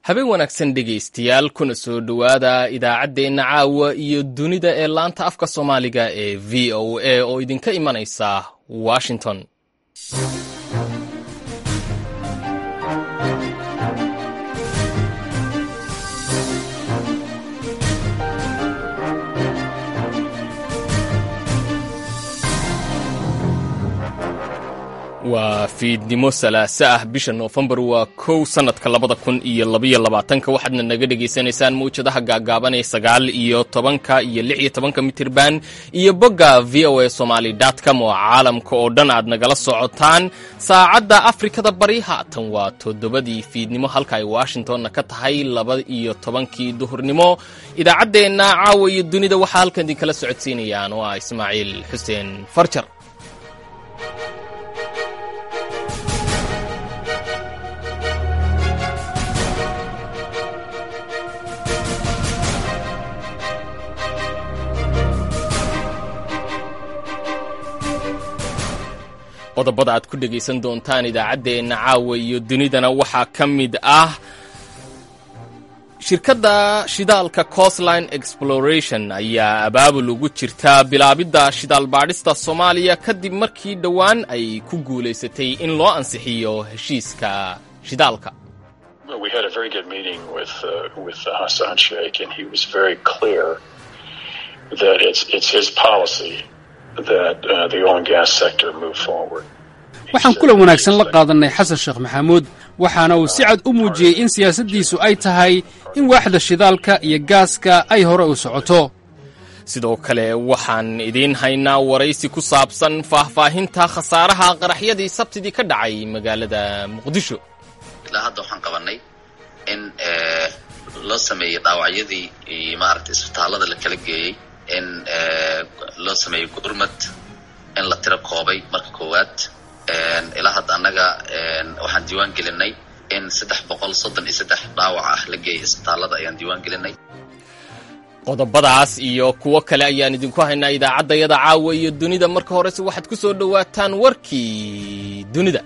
habeen wanaagsan dhegaystayaal kuna soo dhowaada idaacaddeenna caawa iyo dunida ee laanta afka soomaaliga ee v o a oo idinka imanaysa washington waa fiidnimo salaase ah bisha noofembar waa kow sannadka labada kun iyo labaiyo labaatanka waxaadna naga dhegaysanaysaan mawjadaha gaagaaban ee sagaal iyo tobanka iyo lix iyo tobanka mitirban iyo bogga v o a somaly com oo caalamka oo dhan aad nagala socotaan saacadda afrikada bari haatan waa toddobadii fiidnimo halka ay washingtonna ka tahay laba iyo tobankii duhurnimo idaacaddeenna caawa iyo dunida waxaa halkan idinkala socodsiinayaan oo ah ismaaciil xuseen farjar qodobada aad ku dhegaysan doontaan idaacaddeenna caawa iyo dunidana waxaa ka mid ah shirkadda shidaalka costline exploration ayaa abaabul ugu jirta bilaabidda shidaal baadhista soomaaliya kadib markii dhowaan ay ku guulaysatay in loo ansixiyo heshiiska shidaalka waxaan kulan wanaagsan la qaadannay xasan sheekh maxamuud waxaana uu si cad u muujiyey in siyaasaddiisu ay tahay in waaxda shidaalka iyo gaaska ay hore u socoto sidoo kale waxaan idiin haynaa waraysi ku saabsan faahfaahinta khasaaraha qaraxyadii sabtidii ka dhacay magaalada muqdisho ilaa hadda waxaan qabannay in loo sameeyey dhaawacyadii iyo maaragtay isbitaallada la kala geeyey in loo sameeyey gurmad in la tira koobay marka koowaad ilaa hadda annaga waxaan diiwaan gelinay in saddex boqol soddon iyo saddex dhaawac ah la geeyay isbitaallada ayaan diiwaan gelinay qodobadaas iyo kuwo kale ayaan idinku haynaa idaacaddayada caawa iyo dunida marka horese waxaad ku soo dhowaataan warkii dunida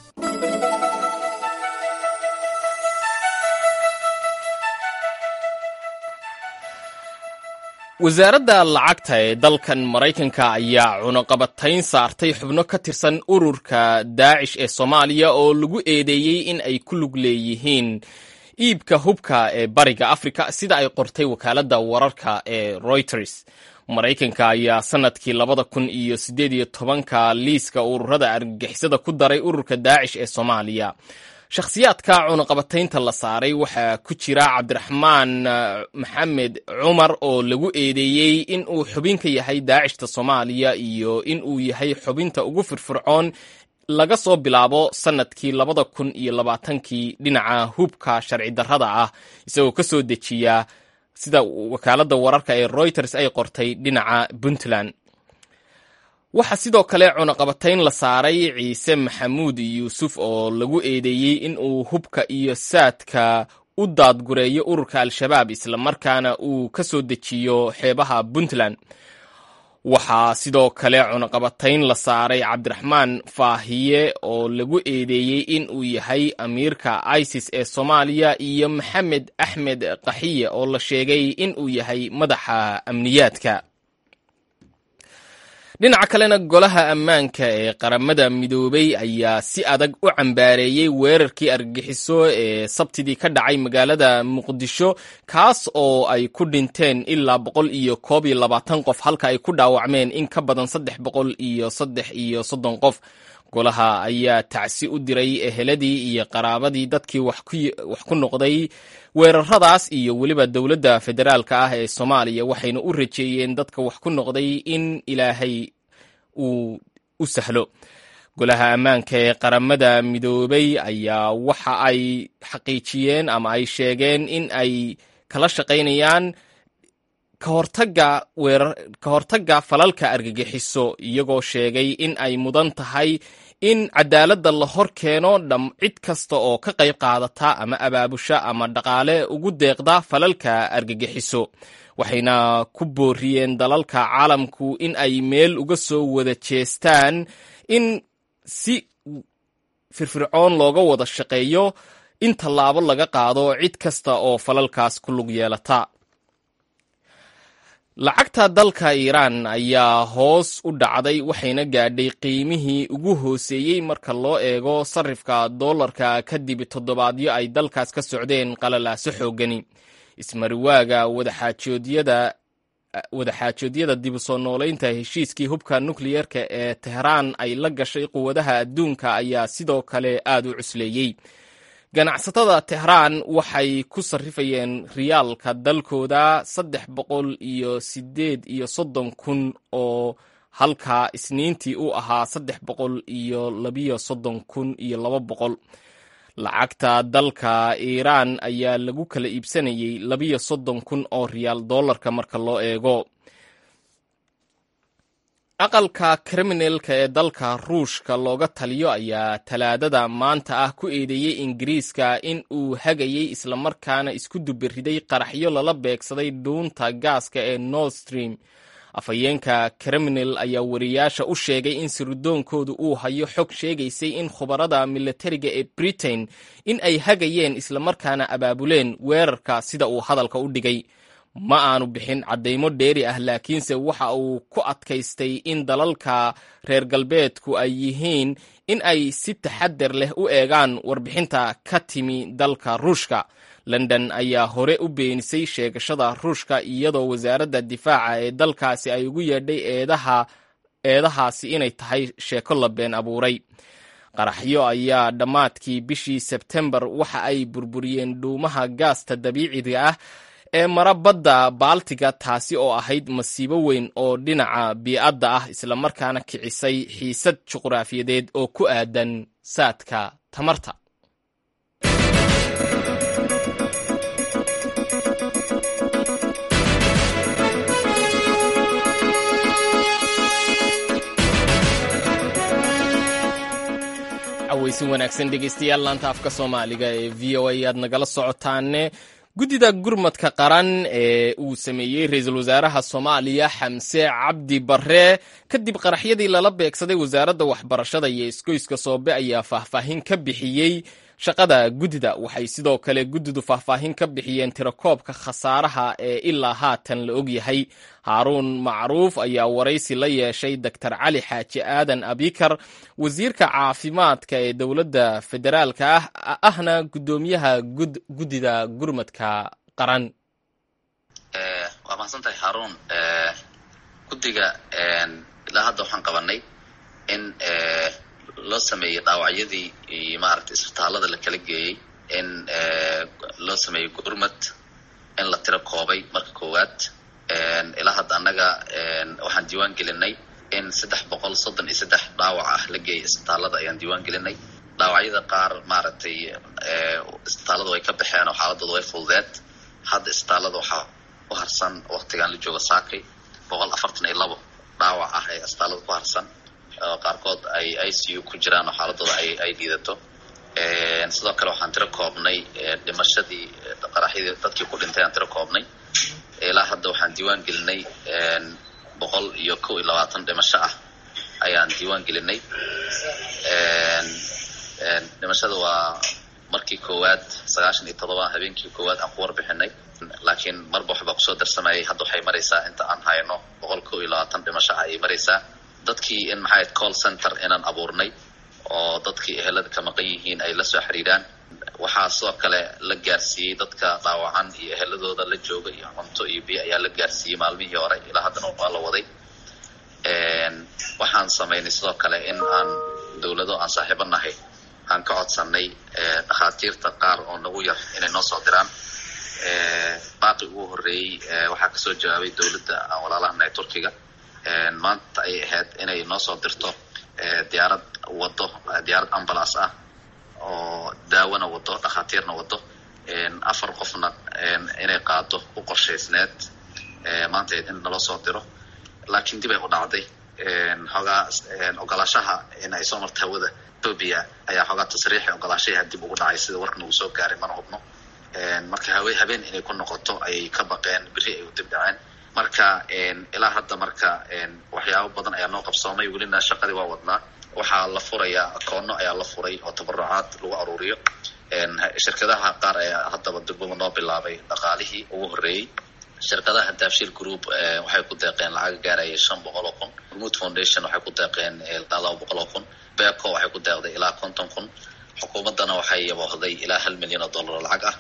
wasaaradda lacagta ee dalkan maraykanka ayaa cunaqabatayn saartay xubno ka tirsan ururka daacish ee soomaaliya oo lagu eedeeyey in ay ku lug leeyihiin iibka hubka ee bariga afrika sida ay qortay wakaaladda wararka ee reuters maraykanka ayaa sannadkii labada kun iyo siddeed iyo tobanka liiska ururada argagixisada ku daray ururka daacish ee soomaaliya shakhsiyaadka cunaqabataynta la saaray waxaa ku jira cabdiraxmaan maxamed cumar oo lagu eedeeyey in uu xubin ka yahay daacishta soomaaliya iyo in uu yahay xubinta ugu firfircoon laga soo bilaabo sannadkii labada kun iyo labaatankii dhinaca hubka sharci darrada ah isagoo ka soo dejiya sida wakaaladda wararka ee reuters ay qortay dhinaca puntland waxaa sidoo kale cunaqabatayn la saaray ciise maxamuud yuusuf oo lagu eedeeyey in uu hubka iyo saadka u daadgureeyo ururka al-shabaab islamarkaana uu ka soo dejiyo xeebaha puntland waxaa sidoo kale cunaqabatayn la saaray cabdiraxmaan faahiye oo lagu eedeeyey in uu yahay amiirka isis ee soomaaliya iyo maxamed axmed qaxiye oo la sheegay in uu yahay madaxa amniyaadka dhinaca kalena golaha ammaanka ee qaramada midoobay ayaa si adag u cambaareeyey weerarkii argagixiso ee sabtidii ka dhacay magaalada muqdisho kaas oo ay ku dhinteen ilaa boqol iyo koob iyo labaatan qof halka ay ku dhaawacmeen in ka badan saddex boqol iyo saddex iyo soddon qof golaha ayaa tacsi u diray eheladii iyo qaraabadii dadkii wax ku noqday weeraradaas iyo weliba dowladda federaalka ah ee soomaaliya waxayna u rajeeyeen dadka wax ku noqday in ilaahay uu u sahlo golaha ammaanka ee qaramada midoobay ayaa waxa ay xaqiijiyeen ama ay sheegeen in ay kala shaqaynayaan kahortaga weerar ka hortagga falalka argagixiso iyagoo sheegay in ay mudan tahay in cadaaladda la hor keeno dham cid kasta oo ka qayb qaadata ama abaabusha ama dhaqaale ugu deeqda falalka argagixiso waxayna ku booriyeen dalalka caalamku in ay meel uga soo wada jeestaan in si firfircoon looga wada shaqeeyo in tallaabo laga qaado cid kasta oo falalkaas ku lug yeelata lacagta dalka iiraan ayaa hoos u dhacday waxayna gaadhay qiimihii ugu hooseeyey marka loo eego sarifka doolarka kadib toddobaadyo ay dalkaas ka socdeen qalalaaso xoogani ismariwaaga wadaxaajoodyada wadaxaajoodyada dib u soo noolaynta heshiiskii hubka nukliyeerka ee tehraan ay la gashay quwadaha adduunka ayaa sidoo kale aad u cusleeyey ganacsatada tehraan waxay ku sarrifayeen riyaalka dalkooda saddex boqol iyo sideed iyo soddon kun oo halka isniintii u ahaa saddex boqol iyo labiyo soddon kun iyo laba boqol lacagta dalka iiraan ayaa lagu kala iibsanayay labiyo soddon kun oo riyaal doolarka marka loo eego aqalka kriminalka ee dalka ruushka looga taliyo ayaa talaadada maanta ah ku eedeeyey ingiriiska in uu hagayey islamarkaana isku dubiriday qaraxyo lala beegsaday dhuunta gaaska ee nord stream afhayeenka kriminal ayaa wariyaasha u sheegay in sirdoonkoodu uu hayo xog sheegaysay in khubarada milatariga ee britain in ay hagayeen islamarkaana abaabuleen weerarka sida uu hadalka u dhigay ma aanu bixin caddaymo dheeri ah laakiinse waxa uu ku adkaystay in dalalka reer galbeedku ay yihiin in ay si taxadar leh u eegaan warbixinta ka timi dalka ruushka london ayaa hore u beenisay sheegashada ruushka iyadoo wasaaradda difaaca ee dalkaasi ay ugu yeedhay eedaha eedahaasi inay tahay sheeko la been abuuray qaraxyo ayaa dhammaadkii bishii sebtembar waxa ay burburiyeen dhuumaha gaasta dabiiciga ah ee mara badda baaltiga taasi oo ahayd masiibo weyn oo dhinaca bii'adda ah islamarkaana kicisay xiisad juqraafiyadeed oo ku aadan saadka tamarta cawaysi wanaagsan dhegeystayaal laanta afka soomaaliga ee v o a aad nagala socotaane guddida gurmadka qaran ee uu sameeyey ra-iisul wasaaraha soomaaliya xamse cabdi barre kadib qaraxyadii lala beegsaday wasaaradda waxbarashada iyo isgoyska soobe ayaa faahfaahin ka bixiyey shaqada guddida waxay sidoo kale guddidu faahfaahin ka bixiyeen tirakoobka khasaaraha ee ilaa haatan la ogyahay haaruun macruuf ayaa waraysi la yeeshay doctor cali xaaji aadan abikar wasiirka caafimaadka ee dowladda federaalka ah ahna guddoomiyaha guddida gurmadka qaran waa mahadsantahay haaruun guddiga ilaa hadda waxaan qabanay in loo sameeyey dhaawacyadii iyo maaragtay isbitaalada la kala geeyey in loo sameeyey gurmad in la tiro koobay marka koowaad ilaa hadda annaga waxaan diiwaan gelinay in saddex boqol soddon iyo saddex dhaawac ah la geeyay isbitaalada ayaan diiwaan gelinay dhaawacyada qaar maaragtay isbitaalada way ka baxeen oo xaaladooda way fududeed hadda isbitaalada waxaa ku harsan waktigan la joogo saakay boqol afartan iyo labo dhaawac ah ee isbitaalada ku harsan oo qaarkood ay i c u ku jiraan oo xaaladooda ay ay liidato sidoo kale waxaan tiro koobnay dhimashadii qaraxyadii dadkii ku dhintay aan tiro koobnay ilaa hadda waxaan diiwaan gelinay boqol iyo kow iyo labaatan dhimasho ah ayaan diiwaan gelinay dhimashada waa markii koowaad sagaashan iyo todoba habeenkii koowaad aan ku warbixinay laakiin marba waxbaa kusoo darsamayay hadda waxay maraysaa inta aan hayno boqol kow iyo labaatan dhimasho ah ayay maraysaa dadkii in maxay call center inaan abuurnay oo dadkii ehelada ka maqan yihiin ay la soo xiriiraan waxaa sidoo kale la gaarsiiyey dadka dhaawacan iyo eheladooda la jooga iyo cunto iyo biyo ayaa la gaarsiiyey maalmihii hore ilaa haddana waa la waday waxaan samaynay sidoo kale in aan dowlado aan saaxiibo nahay aan ka codsanay dhakhaatiirta qaar oo nagu yar inay noo soo diraan baaqi ugu horreeyey waxaa kasoo jawaabay dowladda aan walaalahanahay turkiga maanta ay ahayd inay noo soo dirto diyaarad wado diyaarad ambulance ah oo daawona wado dhakhaatiirna wado afar qofna inay qaado u qorshaysneed maanta in naloo soo diro laakiin dib ay u dhacday xoogaa ogolaashaha in ay soo marto hawada ethoobia ayaa xoogaa tasriixi ogolaashaha dib ugu dhacay sida warka nagu soo gaaray mana hubno marka hawe habeen inay ku noqoto ayay ka baqeen beri ay u dib dhaceen marka ilaa hadda marka waxyaabo badan ayaa noo qabsoomay welina shaqadii waa wadnaa waxaa la furayaa akoono ayaa la furay oo tabarucaad lagu aruuriyo shirkadaha qaar ayaa haddaba durbaba noo bilaabay dhaqaalihii ugu horreeyey shirkadaha daabshil group waxay ku deeqeen lacag gaaraya shan boqol oo kun hormuud foundation waxay ku deeqeen ilaa laba boqol oo kun beco waxay ku deeqday ilaa konton kun xukuumaddana waxay yaboohday ilaa hal milyan oo dollar oo lacag ah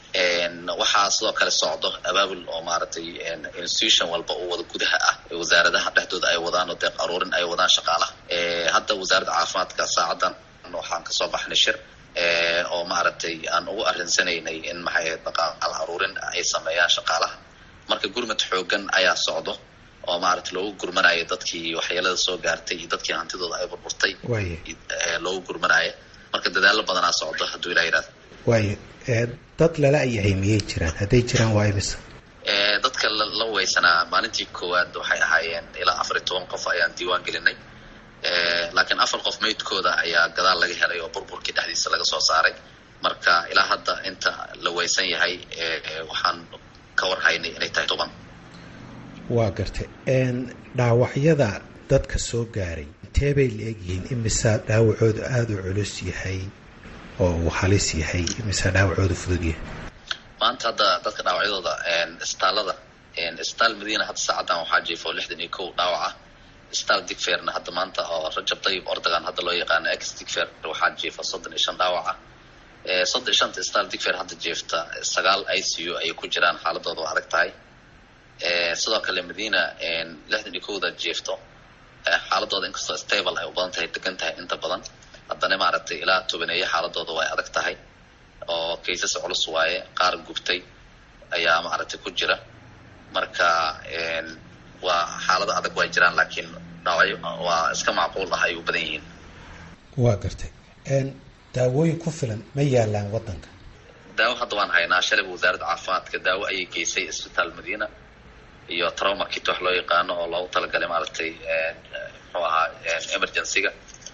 waxaa sidoo kale socdo abaabul oo maaragtay institution walba oo wada gudaha ah wasaaradaha dhexdooda ay wadaan oo deeq aruurin ay wadaan shaqaalaha hadda wasaaradda caafimaadka saacadan waxaan kasoo baxnay shir oo maaragtay aan ugu arinsanaynay in maxay ahayd dhaqaal aruurin ay sameeyaan shaqaalaha marka gurmad xoogan ayaa socdo oo maaragtay loogu gurmanayo dadkii waxyeelada soo gaartay iyo dadkii hantidooda ay burburtay loogu gurmanayo marka dadaalo badanaa socdo hadduu ilaa yidhahdo waayo dad lala yahay miyay jiraan hadday jiraan waa imisa dadka la weysanaa maalintii koowaad waxay ahaayeen ilaa afar iyo toban qof ayaan diiwaan gelinay laakiin afar qof meydkooda ayaa gadaal laga helay oo burburkii dhexdiisa laga soo saaray marka ilaa hadda inta la weysan yahay waxaan ka warhaynay inay tahay toban waa gartay dhaawacyada dadka soo gaaray intee bay la egyihiin imisa dhaawacoodu aada u culus yahay oo uu halis yahay imisa dhaawacoodu fudud yahay maanta hadda dadka dhaawacyadooda isbitaalada isbitaal madiina hadda saacaddan waxaa jiifo lixdan iyo kow dhaawac ah isbitaal digferna hadda maanta oo rajab dayib ordagan hadda loo yaqaano ex digfer waxaa jiifa soddon iyo shan dhaawac ah soddon iyo shanta isbitaal digfer hadda jiifta sagaal i c u ayay ku jiraan xaaladooda waa adag tahay sidoo kale madiina lixdan iyo kowda jiifto xaaladooda inkastoo stable ay u badan tahay degan tahay inta badan haddana maaragtay ilaa tobaneeye xaaladooda way adag tahay oo kaysas culus waaye qaar gubtay ayaa maaragtay ku jira marka waa xaalado adag way jiraan laakiin dhaawacyo waa iska macquul ah ay u badan yihiin waa gartay daawooyin ku filan ma yaalaan waddanka daawo hadda waan haynaa shalayba wasaaradda caafimaadka daawo ayay geysay isbitaal madiina iyo trauma kit wax loo yaqaano oo loogu talagalay maaragtay muxuu ahaa emergencyga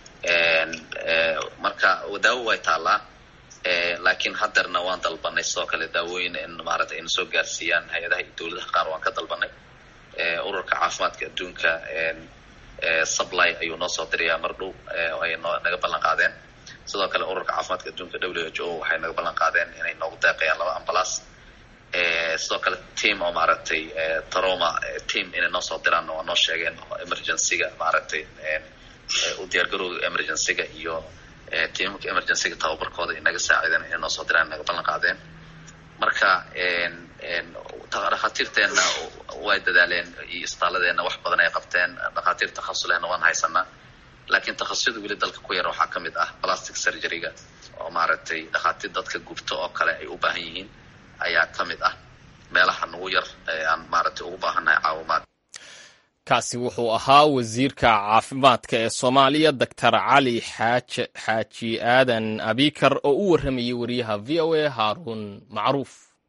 marka daawo way taallaa laakiin hadeerna waan dalbanay sidoo kale daawooyin in maaragtay ayna soo gaarsiiyaan hay-adaha iyo dowladaha qaar waan ka dalbanay ururka caafimaadka adduunka supply ayuu noo soo dirayaa mar dhow ay noo naga ballan qaadeen sidoo kale ururka caafimaadka adduunka w h o waxay naga ballan qaadeen inay noogu deeqayaan laba ambalaas sidoo kale team oo maaragtay troma team inay noo soo diraan waa noo sheegeen emergencyga maaragtay u diyaargarowga emergencyga iyo tiimamka emergencyga tababarkooda inaga saaciideen inay noo soo diraan naga ballan qaadeen marka dhakhaatiirteenna way dadaaleen iyo isbitaaladeenna wax badan ay qabteen dhakhaatiir takhasus lehna waan haysanaa laakiin takhasusada weli dalka ku yar waxaa ka mid ah plastic surgeryga oo maaragtay dhakhaatiir dadka gubto oo kale ay u baahan yihiin ayaa ka mid ah meelaha nagu yar ee aan maaragtay ugu baahannahay caawimaad kaasi wuxuu ahaa wasiirka caafimaadka ee soomaaliya doctor cali xaaj xaaji aadan abikar oo u warramayay wariyaha v o a haaruun macruuf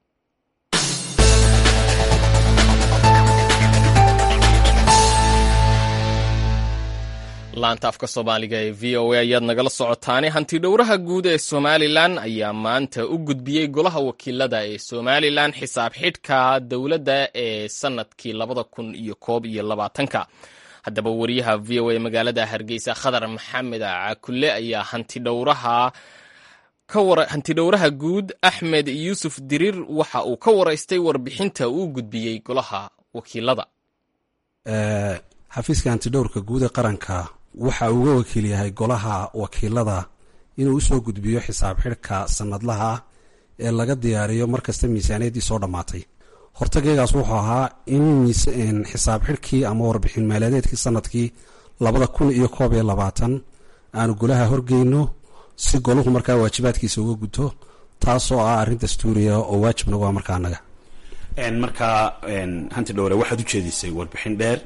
laanta afka soomaaliga ee v o a ayaad nagala socotaane hanti dhowraha guud ee somalilan ayaa maanta u gudbiyey golaha wakiilada ee somalilan xisaab xidhka dowladda ee sanadkii labada kun iyo koob iyo labaatanka haddaba wariyaha v o a magaalada hargeysa khadar maxamed cakulle ayaa hantidhowraha hantidhowraha guud axmed yuusuf diriir waxa uu ka waraystay warbixinta uu gudbiyey golaha wakiilada xafiiska hantidhowrka guud ee qaranka waxa uu uga wakiil yahay golaha wakiilada inuu usoo gudbiyo xisaab xidhka sanadlaha ah ee laga diyaariyo markasta miisaaniyaddii soo dhammaatay hortageegaas wuxuu ahaa in xisaab xidhkii ama warbixin maaliyadeedkii sanadkii labada kun iyo koob iyo labaatan aanu golaha horgeyno si golahu markaa waajibaadkiisa uga guto taasoo ah arrin dastuuriya oo waajib nagu ah markaa anaga markaa hanti dhowre waxaad u jeedisay warbixin dheer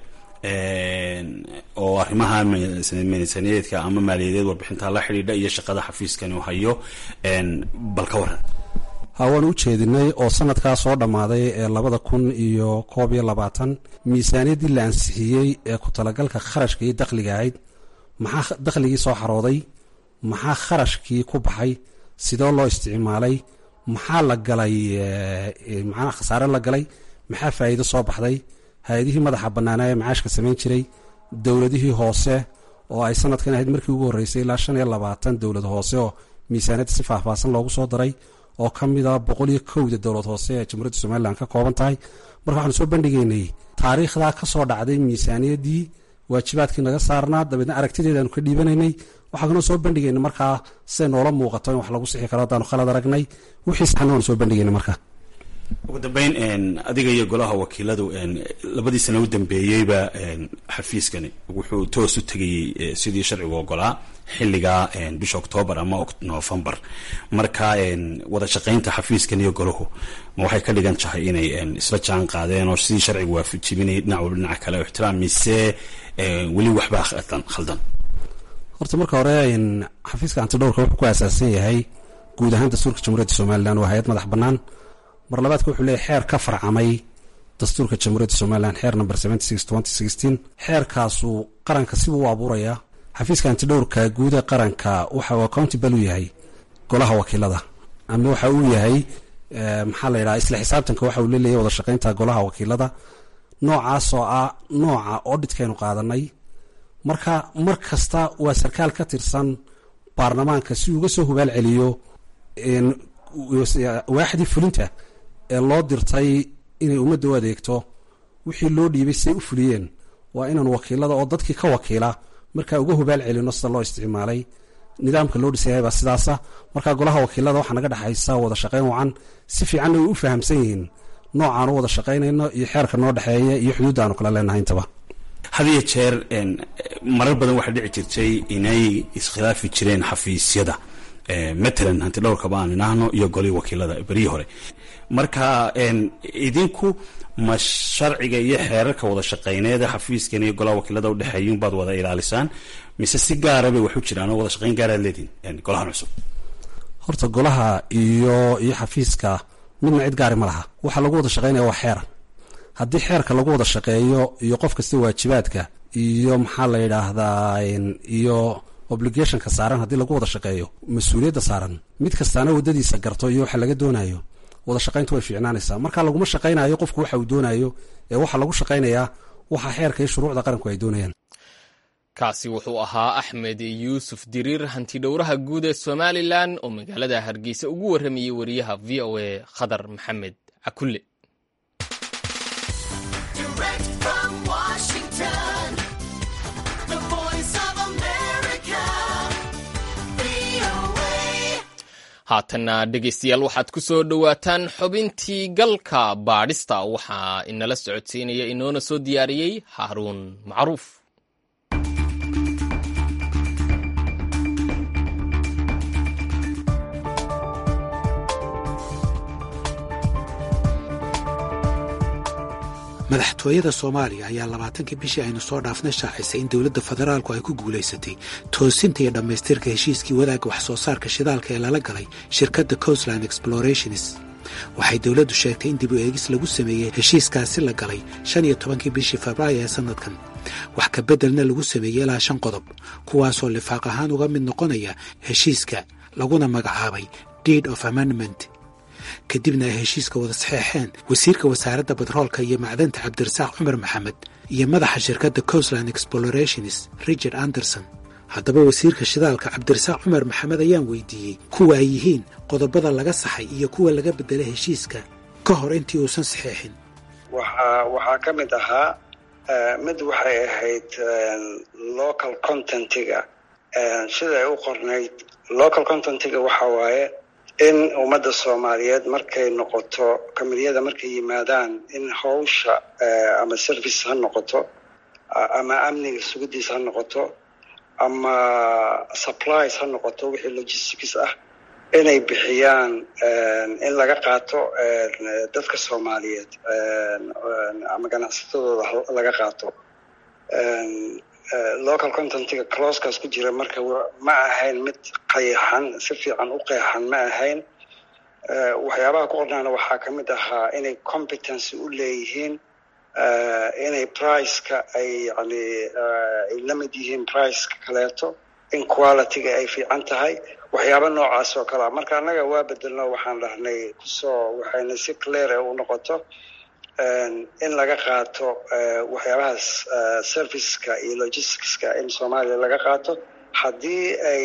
oo arrimaha miisaaniyadeedka ama maaliyadeed warbixinta la xidhiidha iyo shaqada xafiiskan uu hayo bal ka waran ha waan u jeedinay oo sanadkaa soo dhammaaday ee labada kun iyo koob iyo labaatan miisaaniyaddii la ansixiyey ee ku talagalka kharashka iyo dakhliga ahayd maxaa dakhligii soo xarooday maxaa kharashkii ku baxay sidoo loo isticmaalay maxaa la galay maxaa khasaare la galay maxaa faa'iido soo baxday hay-adihii madaxa bannaanaa ee macaashka samayn jiray dowladihii hoose oo ay sanadkan ahayd markii ugu horreysay ilaa shan iyo labaatan dowlad hoose oo miisaaniyadda si faahfaahsan loogu soo daray oo ka mid a boqol iyo kowda dowlad hoose ee jamhuuriyadda somalilan ka kooban tahay marka waxaanu soo bandhigaynay taariikhdaa ka soo dhacday miisaaniyaddii waajibaadkii naga saarnaa dabeedna aragtideedaanu ka dhiibanaynay waxaa kanoo soo bandhigayna markaa siday noola muuqato in wax lagu sixi karo haddaanu khalad aragnay wixii saxna waanu soo bandhigayna markaa ugu dambeyn adiga iyo golaha wakiiladu labadii sana u dambeeyeyba xafiiskani wuxuu toos u tegayey sidii sharcigu ogolaa xilligaa bisha octoobar ama novembar marka wada shaqaynta xafiiskan iyo golahu ma waxay ka dhigan tahay inay isla jaan qaadeen oo sidii sharcigu waafajibinay dhinac walba dhinaca kale ixtiraam mise weli waxbaa khaldan horta marka hore xafiiska antidhowrka wuxuu ku aasaasan yahay guud ahaan dastuurka jamhuuriyadda somalilan waa hay-ad madax bannaan mar labaadka wuxuu leeyahy xeer ka farcamay dastuurka jamhuuriyadda somalilan xeer number xeerkaasu qaranka sibuu u abuurayaa xafiiska antidhowrka guud ee qaranka waxa uu accountable u yahay golaha wakiilada ama waxa uu yahay maxaa la yidhaha isla xisaabtanka waxa uu leleeyahy wada shaqaynta golaha wakiilada noocaasoo ah nooca auditkaynu qaadanay marka mar kasta waa sarkaal ka tirsan baarlamaanka si uga soo hubaal celiyo waaxdii fulinta ee loo dirtay inay ummadda u adeegto wixii loo dhiibay siday u fuliyeen waa inaan wakiilada oo dadkii ka wakiila markaa uga hubaal celino sida loo isticmaalay nidaamka loo dhisayay baa sidaasa markaa golaha wakiilada waxaa naga dhexaysa wada shaqayn wacan si fiicanna way u fahamsan yihiin noocaanu wada shaqaynayno iyo xeerka noo dhexeeya iyo xuduudda aanu kala leenahay intaba had iyo jeer marar badan waxaa dhici jirtay inay iskhilaafi jireen xafiisyada matalan hanti dhowrkaba aan idhaahno iyo golii wakiilada beryihii hore marka idinku ma sharciga iyo xeerarka wada shaqayneeda xafiiskan iyo golaha wakiilada udhexeeya unbaad wada ilaalisaan mise si gaara bay waxu jiraan oo wada shaqayn gaaraad leedihin golahan cusub horta golaha iyo iyo xafiiska midna cid gaari ma laha waxaa lagu wada shaqaynaya waa xeer haddii xeerka lagu wada shaqeeyo iyo qof kasta waajibaadka iyo maxaa la yidhaahdaa iyo obligationka saaran haddii lagu wada shaqeeyo mas-uuliyadda saaran mid kastaana waddadiisa garto iyo waxa laga doonayo wada shaqayntu way fiicnaanaysaa marka laguma shaqaynayo qofku waxa uu doonayo ee waxaa lagu shaqaynayaa waxa xeerka iyo shuruucda qaranku ay doonayaan kaasi wuxuu ahaa axmed yuusuf diriir hantidhowraha guud ee somalilan oo magaalada hargeysa ugu warramayey wariyaha v o a khadar maxamed cakulle haatanna dhegaystayaal waxaad ku soo dhowaataan xubintii galka baadhista waxaa inala socodsiinaya inoona soo diyaariyey haaruun macruuf madaxtooyada soomaaliya ayaa labaatankii bishii aynu soo dhaafna shaacisay in dowladda federaalku ay ku guulaysatay toosinta iyo dhammaystirka heshiiskii wadaagga wax soo saarka shidaalka ee lala galay shirkadda coastland explorationis waxay dowladdu sheegtay in dib u eegis lagu sameeyey heshiiskaasi la galay shan iyo tobankii bishii febraayo ee sannadkan wax ka beddelna lagu sameeyey ilaa shan qodob kuwaasoo lifaaq ahaan uga mid noqonaya heshiiska laguna magacaabay deed of amendment kadibna ay heshiiska wada saxeexeen wasiirka wasaaradda batroolka iyo macdanta cabdirasaaq cumar maxamed iyo madaxa shirkadda coastland explorationis richard anderson haddaba wasiirka shidaalka cabdirasaaq cumar maxamed ayaan weydiiyey kuwa ay yihiin qodobada laga saxay iyo kuwa laga beddelay heshiiska ka hor intii uusan saxeexin waxaa ka mid ahaa mid waxay ahayd local contentiga siday u qornayd local contentiga waxa waaye in ummadda soomaaliyeed markay noqoto kamidiyada markay yimaadaan in hawsha ama service ha noqoto ama amniga sugidiis ha noqoto ama supplies ha noqoto wixii logistics ah inay bixiyaan in laga qaato dadka soomaaliyeed ama ganacsatadooda laga qaato local contentiga closekaas ku jira marka ma ahayn mid qayaxan si fiican u qeexan ma ahayn waxyaabaha ku qornaana waxaa ka mid ahaa inay competency u leeyihiin inay priceka ay yani ay la mid yihiin priceka kaleeto in qualityga ay fiican tahay waxyaaba noocaas oo kalea marka annaga waa bedelno waxaan dhahnay kusoo waxayna si clear u noqoto in laga qaato waxyaabahaas serviceska iyo logisticska in soomaaliya laga qaato haddii ay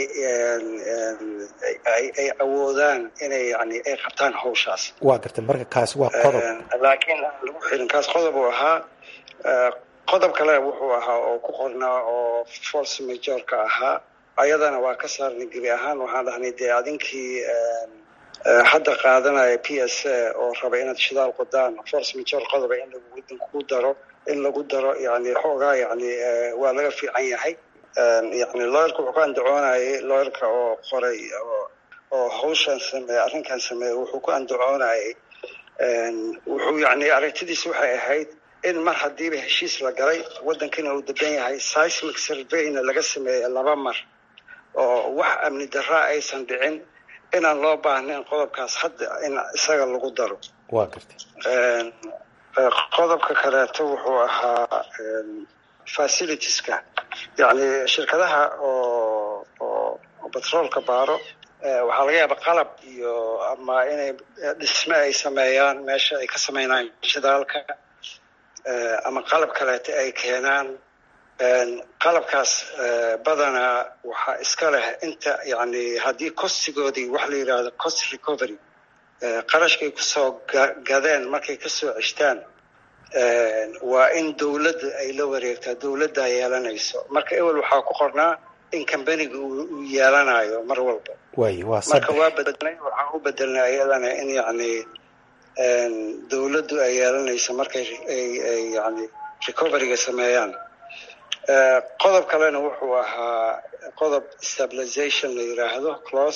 ay awoodaan inay yani ay qabtaan hawshaas waa gartay marka kaas waa qodob laakiin aan lagu xirin kaas qodob uu ahaa qodob kale wuxuu ahaa oo ku qornaa oo force majorka ahaa ayadana waa ka saarnay gebi ahaan waxaan dhahnay dee adinkii hadda qaadanaya p s a oo raba inaad shidaal qodaan force major qodoba in lagu daro in lagu daro yani xoogaa yani waa laga fiican yahay yani looyarka wuxuu ka andacoonayay looyarka oo qoray oo hawshan sameeye arrinkan sameeye wuxuu ku andacoonayay wuxuu yani aragtidiis waxay ahayd in mar haddiiba heshiis la galay waddankina uu degan yahay seismic surveyna laga sameeyey laba mar oo wax amni daraa aysan dhicin inaan loo baahnayn qodobkaas hadda in isaga lagu daro waa gartay qodobka kaleeto wuxuu ahaa facilitieska yacni shirkadaha oo oo batroolka baaro waxaa laga yaaba qalab iyo ama inay dhisme ay sameeyaan meesha ay ka sameynayaan shidaalka ama qalab kaleeto ay keenaan qalabkaas badanaa waxaa iska leh inta yani haddii kostigoodii wax la yidhaahdo cost recovery qarashkay kusoo gadeen markay kasoo ceshtaan waa in dowladda ay la wareegtaa dowladdaa yeelanayso marka ewel waxaa ku qornaa in combaniga uu yeelanayo mar walba way waa marka waa bedelnay waxaan u bedelnay ayadana in yani dowladdu ay yeelanayso markay ay yani recoveryga sameeyaan qodob kalena wuxuu ahaa qodob stabilization la yidhaahdo close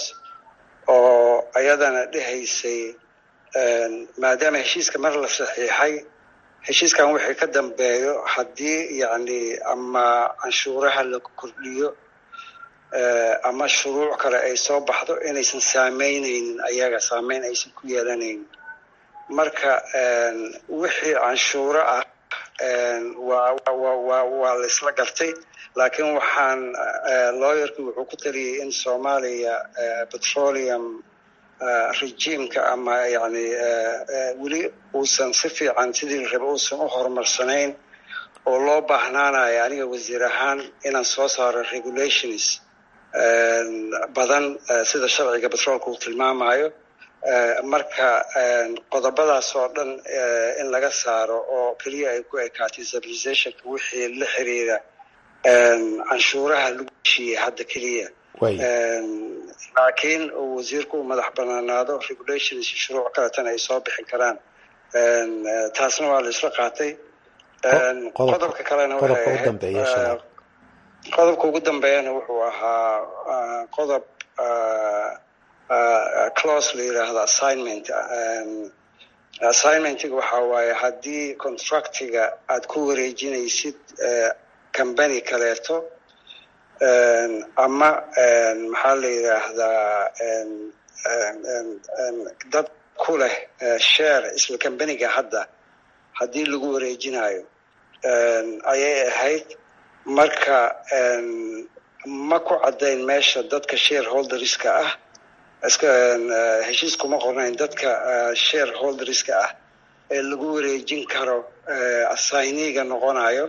oo ayadana dhehaysay maadaama heshiiska mar la saxiixay heshiiskan wixii ka dambeeyo haddii yani ama canshuuraha la kordhiyo ama shuruuc kale ay soo baxdo inaysan saameyneynin ayaga saameyn aysan ku yeelanaynin marka wixii canshuuro ah waa la isla gartay laakiin waxaan lawyerki wuxuu ku taliyey in soomaaliya petroleum regimeka ama yani weli uusan si fiican sidii la raba uusan u horumarsanayn oo loo baahnaanayo aniga wasiir ahaan inaan soo saaro regulations badan sida sharciga petroolka uu tilmaamayo marka qodobadaas oo dhan in laga saaro oo keliya ay ku ekaatay stabilizationka wixii la xiriira canshuuraha lagu heshiiyey hadda keliya laakiin uu wasiirku u madax banaanaado regulations shuruuc kaletana ay soo bixin karaan taasna waa la isla qaatay qodobka kalena qodobka ugu dambeeyana wuxuu ahaa qodob close la yidhaahdo assignment assignmentiga waxaa waaye haddii contractiga aad ku wareejinaysid combany kaleeto ama maxaa la yidhaahdaa dad ku leh share isla combaniga hadda haddii lagu wareejinayo ayay ahayd marka ma ku caddayn meesha dadka shareholderska ah iska heshiis kuma qornayn dadka shareholderska ah ee lagu wareejin karo assigniga noqonayo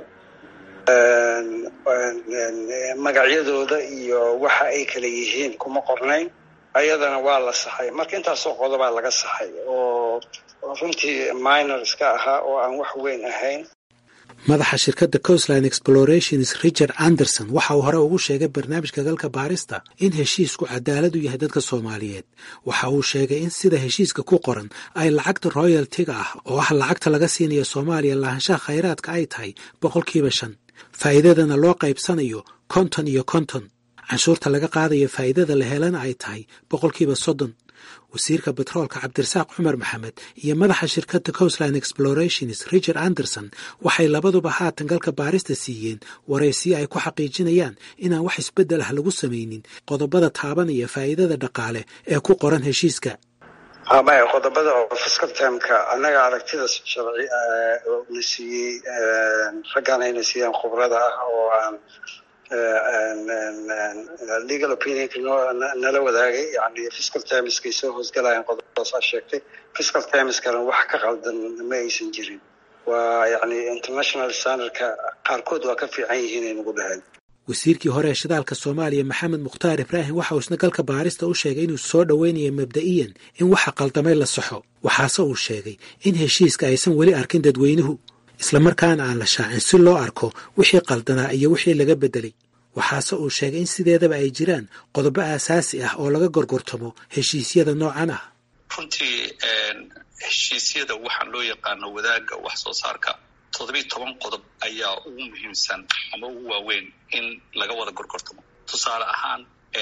magacyadooda iyo waxa ay kala yihiin kuma qornayn ayadana waa la saxay marka intaasoo qodobaa laga saxay oo runtii minor iska ahaa oo aan wax weyn ahayn madaxa shirkadda coastline explorations richard anderson waxa uu hore ugu sheegay barnaamijka galka baarista in heshiisku cadaalad u yahay dadka soomaaliyeed waxa uu sheegay in sida heshiiska ku qoran ay lacagta royaltiga ah oo ah lacagta laga siinayo soomaaliya lahaanshaha khayraadka ay tahay boqolkiiba shan faa'iidadana loo qaybsanayo konton iyo konton canshuurta laga qaadayo faa'iidada la helana ay tahay boqolkiiba soddon wasiirka betroolka cabdirasaaq cumar maxamed iyo madaxa shirkadda coastline explorations richard anderson waxay labaduba haatan galka baarista siiyeen waraysiyo ay ku xaqiijinayaan inaan wax isbeddel ah lagu samaynin qodobada taabanaya faa'iidada dhaqaale ee ku qoran heshiiska maya qodobada oo fiscal termka annaga aragtida sharci na siiyey raggaan ayna siiyeen khubrada ah oo aan legal opinionka nala wadaagay yani fiscal termskay soo hoosgalayaan qodobadaas aa sheegtay fiscal termskana wax ka qaldan ma aysan jirin waa yacni international standardka qaarkood waa ka fiican yihiin ay nagu dhaheen wasiirkii hore ee shidaalka soomaaliya maxamed mukhtaar ibraahim waxa uu isna galka baarista u sheegay inuu soo dhoweynaya mabda'iyan in waxa qaldamay la saxo waxaase uu sheegay in heshiiska aysan weli arkin dadweynuhu islamarkaana aan la shaacin si loo arko wixii qaldanaa iyo wixii laga beddelay waxaase uu sheegay in sideedaba ay jiraan qodobo aasaasi ah oo laga gorgortamo heshiisyada noocan ah runtii heshiisyada waxaa loo yaqaano wadaagga wax soo saarka toddobiyi toban qodob ayaa ugu muhiimsan ama ugu waaweyn in laga wada gorgortamo tusaale ahaan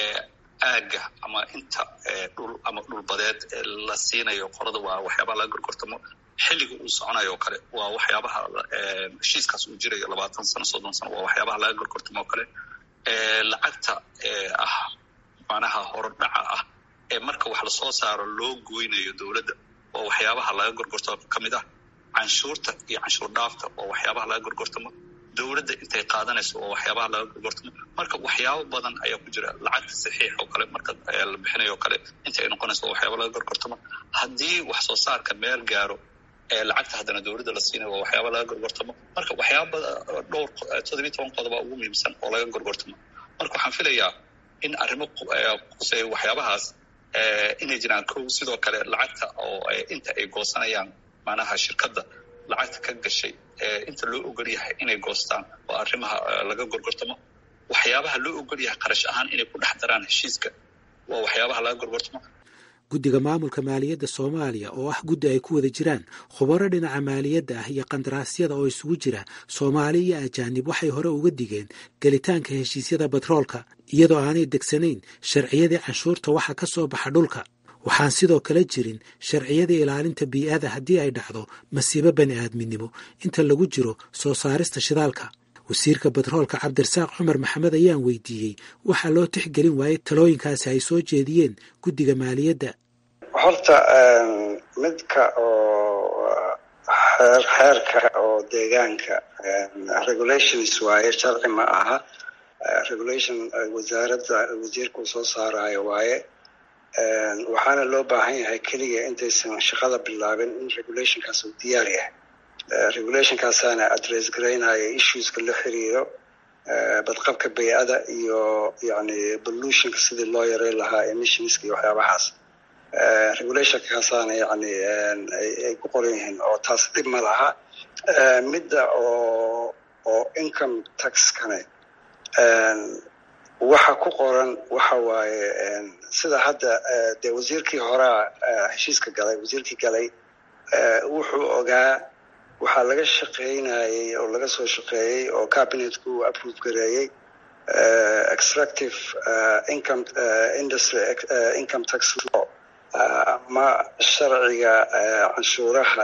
aagga ama inta dhul ama dhulbadeed la siinayo qorada waa waxyaabaha laga gorgortamo xilliga uu soconayo oo kale waa waxyaabaha heshiiskaas uu jirayo labaatan sano soddon sano waa waxyaabaha laga gorgortamo oo kale lacagta ah macnaha horodhaca ah ee marka wax lasoo saaro loo goynayo dowladda waa waxyaabaha laga gorgortamo ka mid ah canshuurta iyo canshuur dhaafta oo waxyaabaha laga gorgortamo dowladda intay qaadanayso oo waxyaabaha laga gorgortamo marka waxyaabo badan ayaa ku jira lacagta saxiix oo kale marka la bixinayo o kale inta ay noqonayso waa waxyaaba laga gorgortamo haddii wax soo saarka meel gaaro lacagta haddana dowladda la siinayo waa waxyaaba laga gorgortamo marka waxyaaba dhowr toddobiyi toban qodoba ugu muhiimsan oo laga gorgortamo marka waxaan filayaa in arrimo quseeya waxyaabahaas inay jiraan kow sidoo kale lacagta oo inta ay goosanayaan macnaha shirkadda lacagta ka gashay inta loo ogol yahay inay goostaan oo arrimaha laga gorgortamo waxyaabaha loo ogol yahay qarash ahaan inay ku dhex daraan heshiiska waa waxyaabaha laga gorgortamo guddiga maamulka maaliyadda soomaaliya oo ah guddi ay ku wada jiraan khubaro dhinaca maaliyadda ah iyo qandaraasyada oo isugu jira soomaali iyo ajaanib waxay hore uga digeen gelitaanka heshiisyada batroolka iyadoo aanay degsanayn sharciyadii canshuurta waxa ka soo baxa dhulka waxaan sidoo kale jirin sharciyadii ilaalinta bii'ada haddii ay dhacdo masiibo bani aadminimo inta lagu jiro soo saarista shidaalka wasiirka batroolka cabdirasaaq cumar maxamed ayaan weydiiyey waxaa loo tixgelin waayey talooyinkaasi ay soo jeediyeen guddiga maaliyadda horta midka oo xeer xeerka oo deegaanka regulations waaye sharci ma aha regulation wasaaradda wasiirka uu soo saarayo waaye waxaana loo baahan yahay keliya intaysan shaqada bilaabin in regulationkaas uu diyaar yahay regulationkaasaana address garaynaya issueska la xiriiro badqabka bay-ada iyo yani pollutionka sidii loo yareyn lahaa emissionska iyo waxyaabahaas regulationkaasaana yani ay ku qoran yihiin oo taas dhib ma laha midda oo oo income taxkane waxa ku qoran waxa waaye sida hadda dee wasiirkii horea heshiiska galay wasiirkii galay wuxuu ogaa waxaa laga shaqeynayey oo laga soo shaqeeyey oo cabinetku uu approve gareeyey extractive income industry income tax law ama sharciga canshuuraha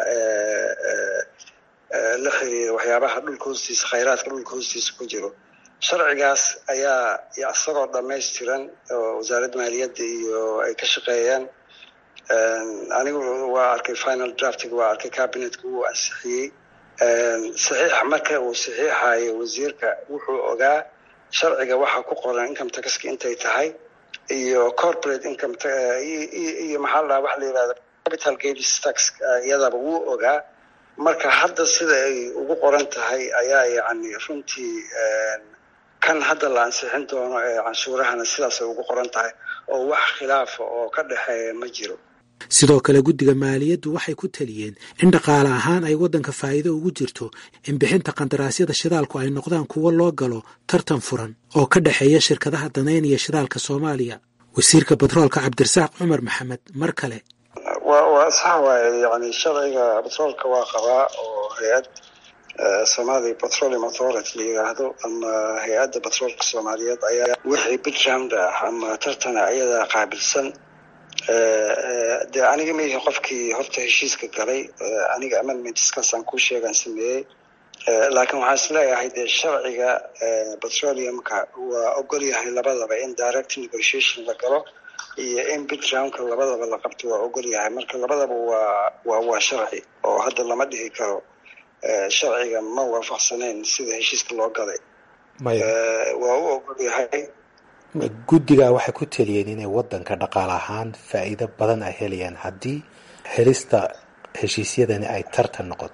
la xiriira waxyaabaha dhulka hoostiisa khayraadka dhulka hoostiisa ku jiro sharcigaas ayaa isagoo dhamaystiran oo wasaaradda maaliyadda iyo ay ka shaqeeyeen anigu waa arkay final draftiga waa arkay cabinetka wuu ansixiyey saxiix marka uu saxiixayo wasiirka wuxuu ogaa sharciga waxaa ku qoran income taxka intay tahay iyo corporate income iyo maxaa la dhaha waxa la yihahda capital gains tax iyadaba wuu ogaa marka hadda sida ay ugu qoran tahay ayaa yacni runtii kan hadda la ansixin doono ee canshuurahana sidaasay ugu qoran tahay oo wax khilaafa oo ka dhexeeya ma jiro sidoo kale guddiga maaliyaddu waxay ku taliyeen in dhaqaale ahaan ay waddanka faa'iido ugu jirto in bixinta qandaraasyada shidaalku ay noqdaan kuwo loo galo tartan furan oo ka dhexeeya shirkadaha danaynaya shidaalka soomaaliya wasiirka batroolka cabdirasaaq cumar maxamed mar kale wa waa sax waaye yani sharciga batroolka waa qabaa oo hay-ad somalia petroleum authority la yidhaahdo ama hay-adda batroolka soomaaliyeed ayaa wixii background ah ama tartana ayadaa qaabilsan dee aniga maihi qofkii horta heshiiska galay aniga amendmentskaasaan kuu sheegaan sameeyey laakiin waxaan is leeyahay dee sharciga petroleumka waa ogol yahay labadaba in direct negotiation la galo iyo in backgroundka labadaba la qabto waa ogol yahay marka labadaba waa waa waa sharci oo hadda lama dhihi karo sharciga ma waafaqsaneyn sida heshiiska loo galay waa u ogol yahay guddiga waxay ku taliyeen inay waddanka dhaqaale ahaan faa'iido badan ay helayaan haddii helista heshiisyadani ay tartan noqoto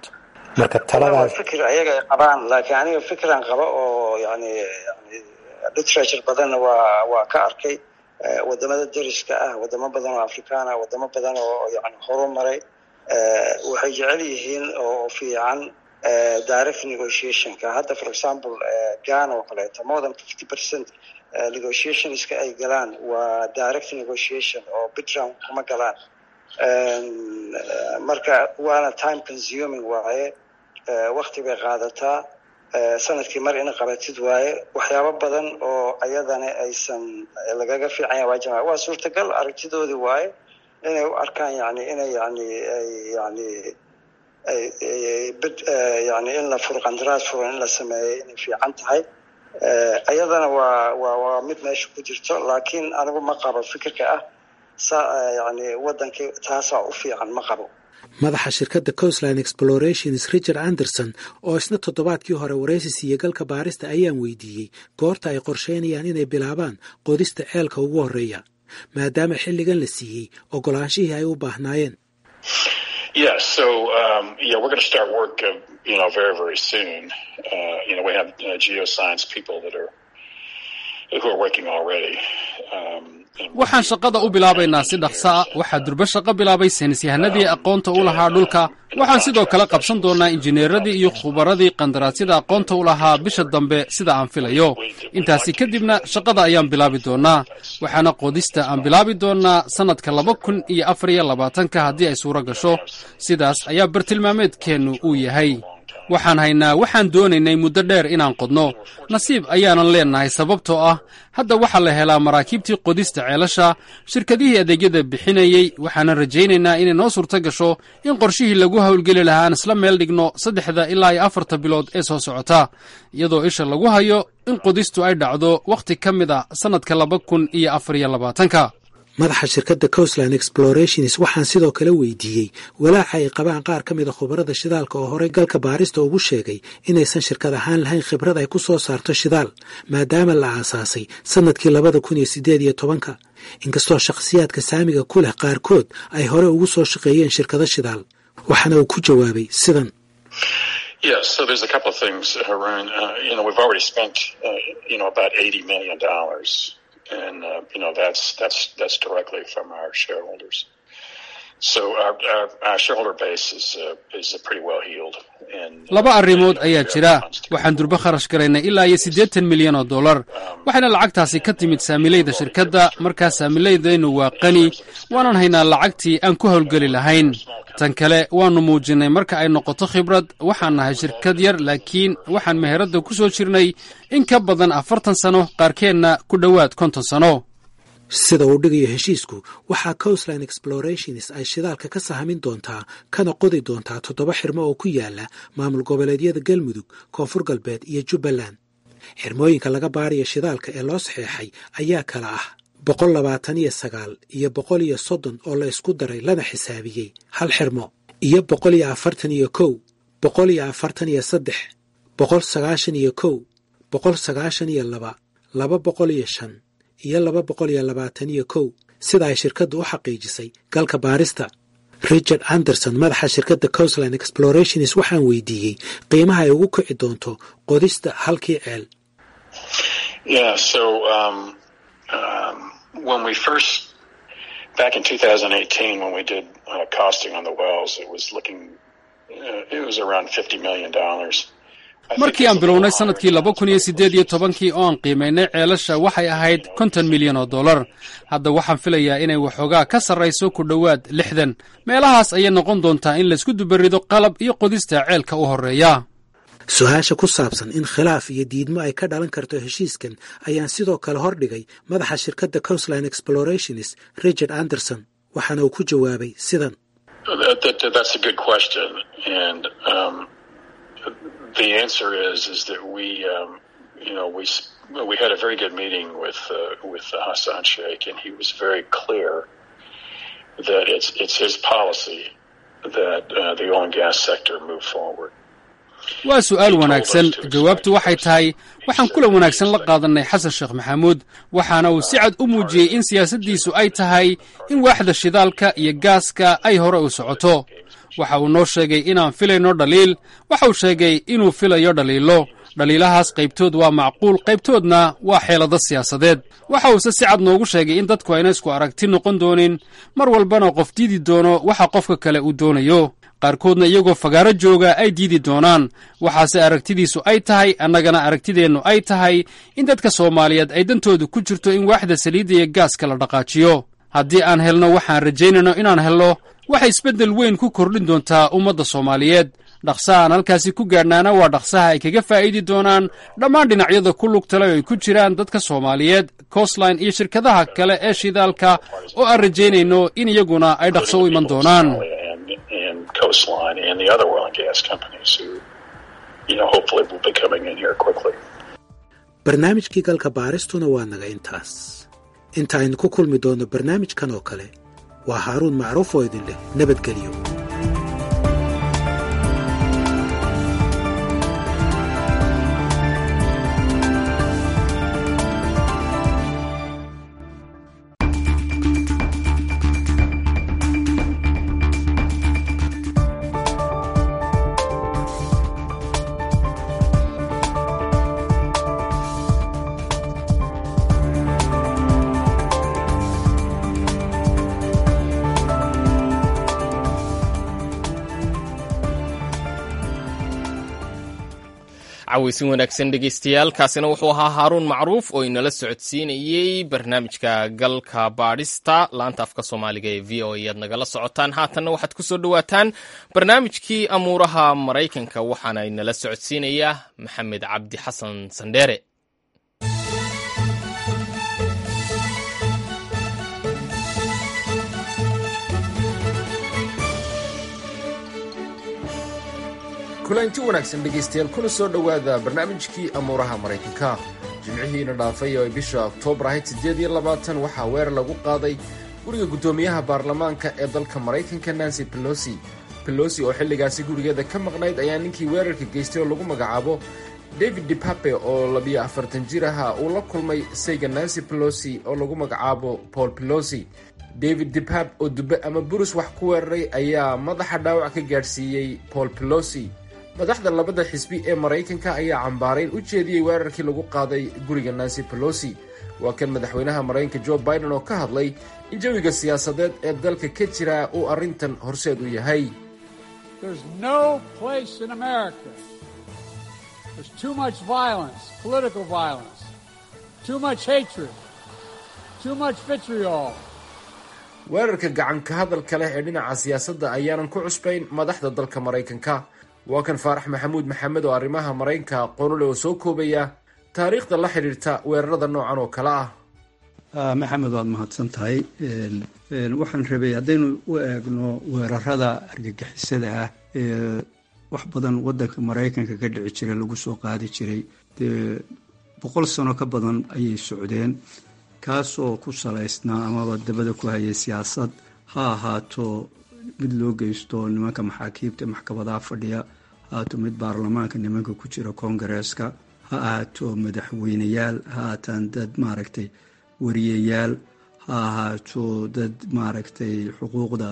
marka taladaas fikir ayaga ay qabaan laakiin aniga fikran qaba oo yani yani literature badanna waa waa ka arkay wadamada deriska ah wadamo badan oo afrikaan ah wadamo badan oo yani horumaray waxay jecel yihiin oo fiican direct negotiationka hadda for example ghana oo kaleeto more than fifty percent negotiationska ay galaan waa direct negotiation oo bitround kuma galaan marka waana time consuming waaye wakti bay qaadataa sanadkii mar ina qabatid waaye waxyaabo badan oo ayadana aysan lagaga fiican yaha waa jama waa suurtagal aragtidoodii waaye inay u arkaan yani inay yani yani yani in la furo qandaraas furan in la sameeyo inay fiican tahay ayadana waa waa waa mid meesha ku jirto laakiin anigu ma qabo fikirka ah sa yani wadankii taasaa u fiican ma qabo madaxa shirkadda coastline explorations richard anderson oo isna toddobaadkii hore waraysi siiye galka baarista ayaan weydiiyey goorta ay qorsheynayaan inay bilaabaan qodista ceelka ugu horreeya maadaama xilligan la siiyey ogolaanshihii ay u baahnaayeen Yeah, so um, yeah, we're going to start work, uh, you know, very very soon. Uh, you know, we have uh, geoscience people that are who are working already. Um, waxaan shaqada u bilaabaynaa si dhaqso ah waxaa durbo shaqo bilaabay saynisyahanadii aqoonta u lahaa dhulka waxaan sidoo kale qabsan doonnaa injineeradii iyo khubaradii qandaraasyada aqoonta u lahaa bisha dambe sida aan filayo intaasi kadibna shaqada ayaan bilaabi doonnaa waxaana qodista aan bilaabi doonnaa sannadka laba kun iyo afar iyo labaatanka haddii ay suuro gasho sidaas ayaa bartilmaameedkeennu uu yahay waxaan haynaa waxaan doonaynay muddo dheer inaan qodno nasiib ayaanan leennahay sababtoo ah hadda waxaa la helaa maraakiibtii qodista ceelasha shirkadihii adeegyada bixinayey waxaanan rajaynaynaa inay noo suurto gasho in qorshihii lagu howlgeli lahaa aan isla meel dhigno saddexda ilaa iyo afarta bilood ee soo socota iyadoo isha lagu hayo in qodistu ay dhacdo wakhti ka mid a sannadka laba kun iyo afar iyo labaatanka madaxa shirkadda coastline explorations waxaan sidoo kale weydiiyey walaaca ay qabaan qaar ka mida khubarada shidaalka oo horey galka baarista ugu sheegay inaysan shirkad ahaan lahayn khibrad ay ku soo saarto shidaal maadaama la aasaasay sannadkii labada kun iyo siddeed iyo tobanka inkastoo shakhsiyaadka saamiga ku leh qaarkood ay hore ugu soo shaqeeyeen shirkado shidaal waxaana uu ku jawaabay sidan Yeah, so there's a couple of things, Haroon. Uh, you know, we've already spent, uh, you know, about eighty million dollars, and uh, you know that's that's that's directly from our shareholders. So our our, our shareholder base is uh, is pretty well healed. And laba arrimood ayaa jira waxaan durbo kharash garaynay ilaa iyo siddeetan milyan oo dollar waxayna lacagtaasi ka timid saamilayda shirkadda markaa saamilaydaynu waa qani waanan haynaa lacagtii aan ku howlgeli lahayn tan kale waannu muujinnay marka ay noqoto khibrad waxaan nahay shirkad yar laakiin waxaan meheradda ku soo jirnay in ka badan afartan sano qaarkeenna ku dhowaad konton sano sida uu dhigayo heshiisku waxaa coastline explorations ay shidaalka ka sahamin doontaa kana qodi doontaa toddoba xirmo oo ku yaala maamul goboleedyada galmudug koonfur galbeed iyo jubbaland xirmooyinka laga baarayo shidaalka ee loo saxeexay ayaa kala ah boqol labaatan iyo sagaal iyo boqol iyo soddon oo la isku daray lana xisaabiyey hal xirmo iyo boqol iyo afartan iyo kow boqol iyo afartan iyo saddex boqol sagaashan iyo kow boqol sagaashan iyo laba laba boqol iyo shan iyo laba boqol iyo labaatan iyo kow sida ay shirkaddu u xaqiijisay galka baarista richard anderson madaxa shirkadda coastline explorations waxaan weydiiyey qiimaha ay ugu kici doonto qodista halkii ceel Yeah, so um, um, when we first back in 2018 when we did uh, costing on the wells, it was looking uh, it was around 50 million dollars. markii aan bilownay sannadkii laba kun iyo siddeed iyo tobankii oo aan qiimaynay ceelasha waxay ahayd konton milyan oo dollar hadda waxaan filayaa inay waxoogaa ka sarrayso ku dhowaad lixdan meelahaas ayay noqon doontaa in laysku dubarido qalab iyo qodista ceelka u horreeya su-aasha ku saabsan in khilaaf iyo diidmo ay ka dhalan karto heshiiskan ayaan sidoo kale hordhigay madaxa shirkadda coastline explorations richard anderson waxaana uu ku jawaabay sidan That's a good question, and um, the answer is is that we, um, you know, we we had a very good meeting with uh, with Hassan Sheikh, and he was very clear that it's it's his policy that uh, the oil and gas sector move forward. waa su'aal wanaagsan jawaabtu waxay tahay waxaan kula wanaagsan la qaadannay xasan sheekh maxamuud waxaana uu si cad u muujiyey in siyaasaddiisu ay tahay in waaxda shidaalka iyo gaaska ay hore u socoto waxa uu noo sheegay inaan filayno dhaliil waxa uu sheegay inuu filayo dhaliilo dhaliilahaas qaybtood waa macquul qaybtoodna waa xeelado siyaasadeed waxa uuse si cad noogu sheegay in dadku ayna isku aragti noqon doonin mar walbana qof diidi doono waxa qofka kale uu doonayo qaarkoodna iyagoo fagaaro jooga ay diidi doonaan waxaase aragtidiisu ay tahay annagana aragtideennu ay tahay in dadka soomaaliyeed ay dantoodu ku jirto in waaxda saliidda iyo gaaska la dhaqaajiyo haddii aan helno waxaan rajaynayno inaan helno waxay isbeddel weyn ku kordhin doontaa ummadda soomaaliyeed dhaqsaha aan halkaasi ku gaadhnaana waa dhaqsaha ay kaga faa'iidi doonaan dhammaan dhinacyada ku lugtale oo ay ku jiraan dadka soomaaliyeed coastline iyo shirkadaha kale ee shidaalka oo aan rajaynayno in iyaguna ay dhaqso u iman doonaan coastline and the other oil and gas companies who, you know, hopefully will be coming in here quickly. barnaamijkii galka baaristuna waa naga intaas inta aynu ku kulmi doonno barnaamijkan oo kale waa haaruun macruuf oo idin leh nabadgelyo cawaysin wanaagsan dhegeystayaal kaasina wuxuu ahaa haaruun macruuf oo inala socodsiinayey barnaamijka galka baadhista laanta afka soomaaliga ee v o e aad nagala socotaan haatanna waxaad ku soo dhowaataan barnaamijkii amuuraha maraykanka waxaana inala socodsiinayaa maxamed cabdi xasan sandheere kulanti wanaagsan dhegaystayaal kuna soo dhowaada barnaamijkii amuuraha maraykanka jimcihiina dhaafay oo ay bisha oktoobar ahayd siddeed iyo labaatan waxaa weerar lagu qaaday guriga guddoomiyaha baarlamaanka ee dalka maraykanka nancy pelosi pelosi oo xilligaasi gurigeeda ka maqnayd ayaa ninkii weerarka geystay oo lagu magacaabo david depape oo labiyo afartan jir aha uu la kulmay sayga nancy pelosi oo lagu magacaabo paul pelosi david depap oo dube ama burus wax ku weeraray ayaa madaxa dhaawac ka gaadhsiiyey paul pelosi madaxda labada xisbi ee maraykanka ayaa cambaarayn u jeediyey weerarkii lagu qaaday guriga nancy pelosi waa kan madaxweynaha maraykanka jo biden oo ka hadlay in jawiga siyaasadeed ee dalka ka jira uu arrintan horseed u yahay weerarka gacanka hadalka leh ee dhinaca siyaasadda ayaanan ku cusbayn madaxda dalka maraykanka waa kan faarax maxamuud maxamed oo arrimaha maraykanka aqoonule oo soo koobaya taariikhda la xidhiirta weerarada noocan oo kale ah maxamed waad mahadsan tahay waxaan rabay haddaynu u eegno weerarada argagixisada ah ee wax badan wadanka maraykanka ka dhici jira lagu soo qaadi jiray dee boqol sano ka badan ayay socdeen kaasoo ku salaysnaa amaba dabada ku hayay siyaasad ha ahaato mid loo geysto nimanka maxaakiibta maxkamadaha fadhiya ha ahaato mid baarlamaanka nimanka ku jira koongareeska ha ahaato madaxweyneyaal ha ahaataan dad maaragtay wariyayaal ha ahaato dad maaragtay xuquuqda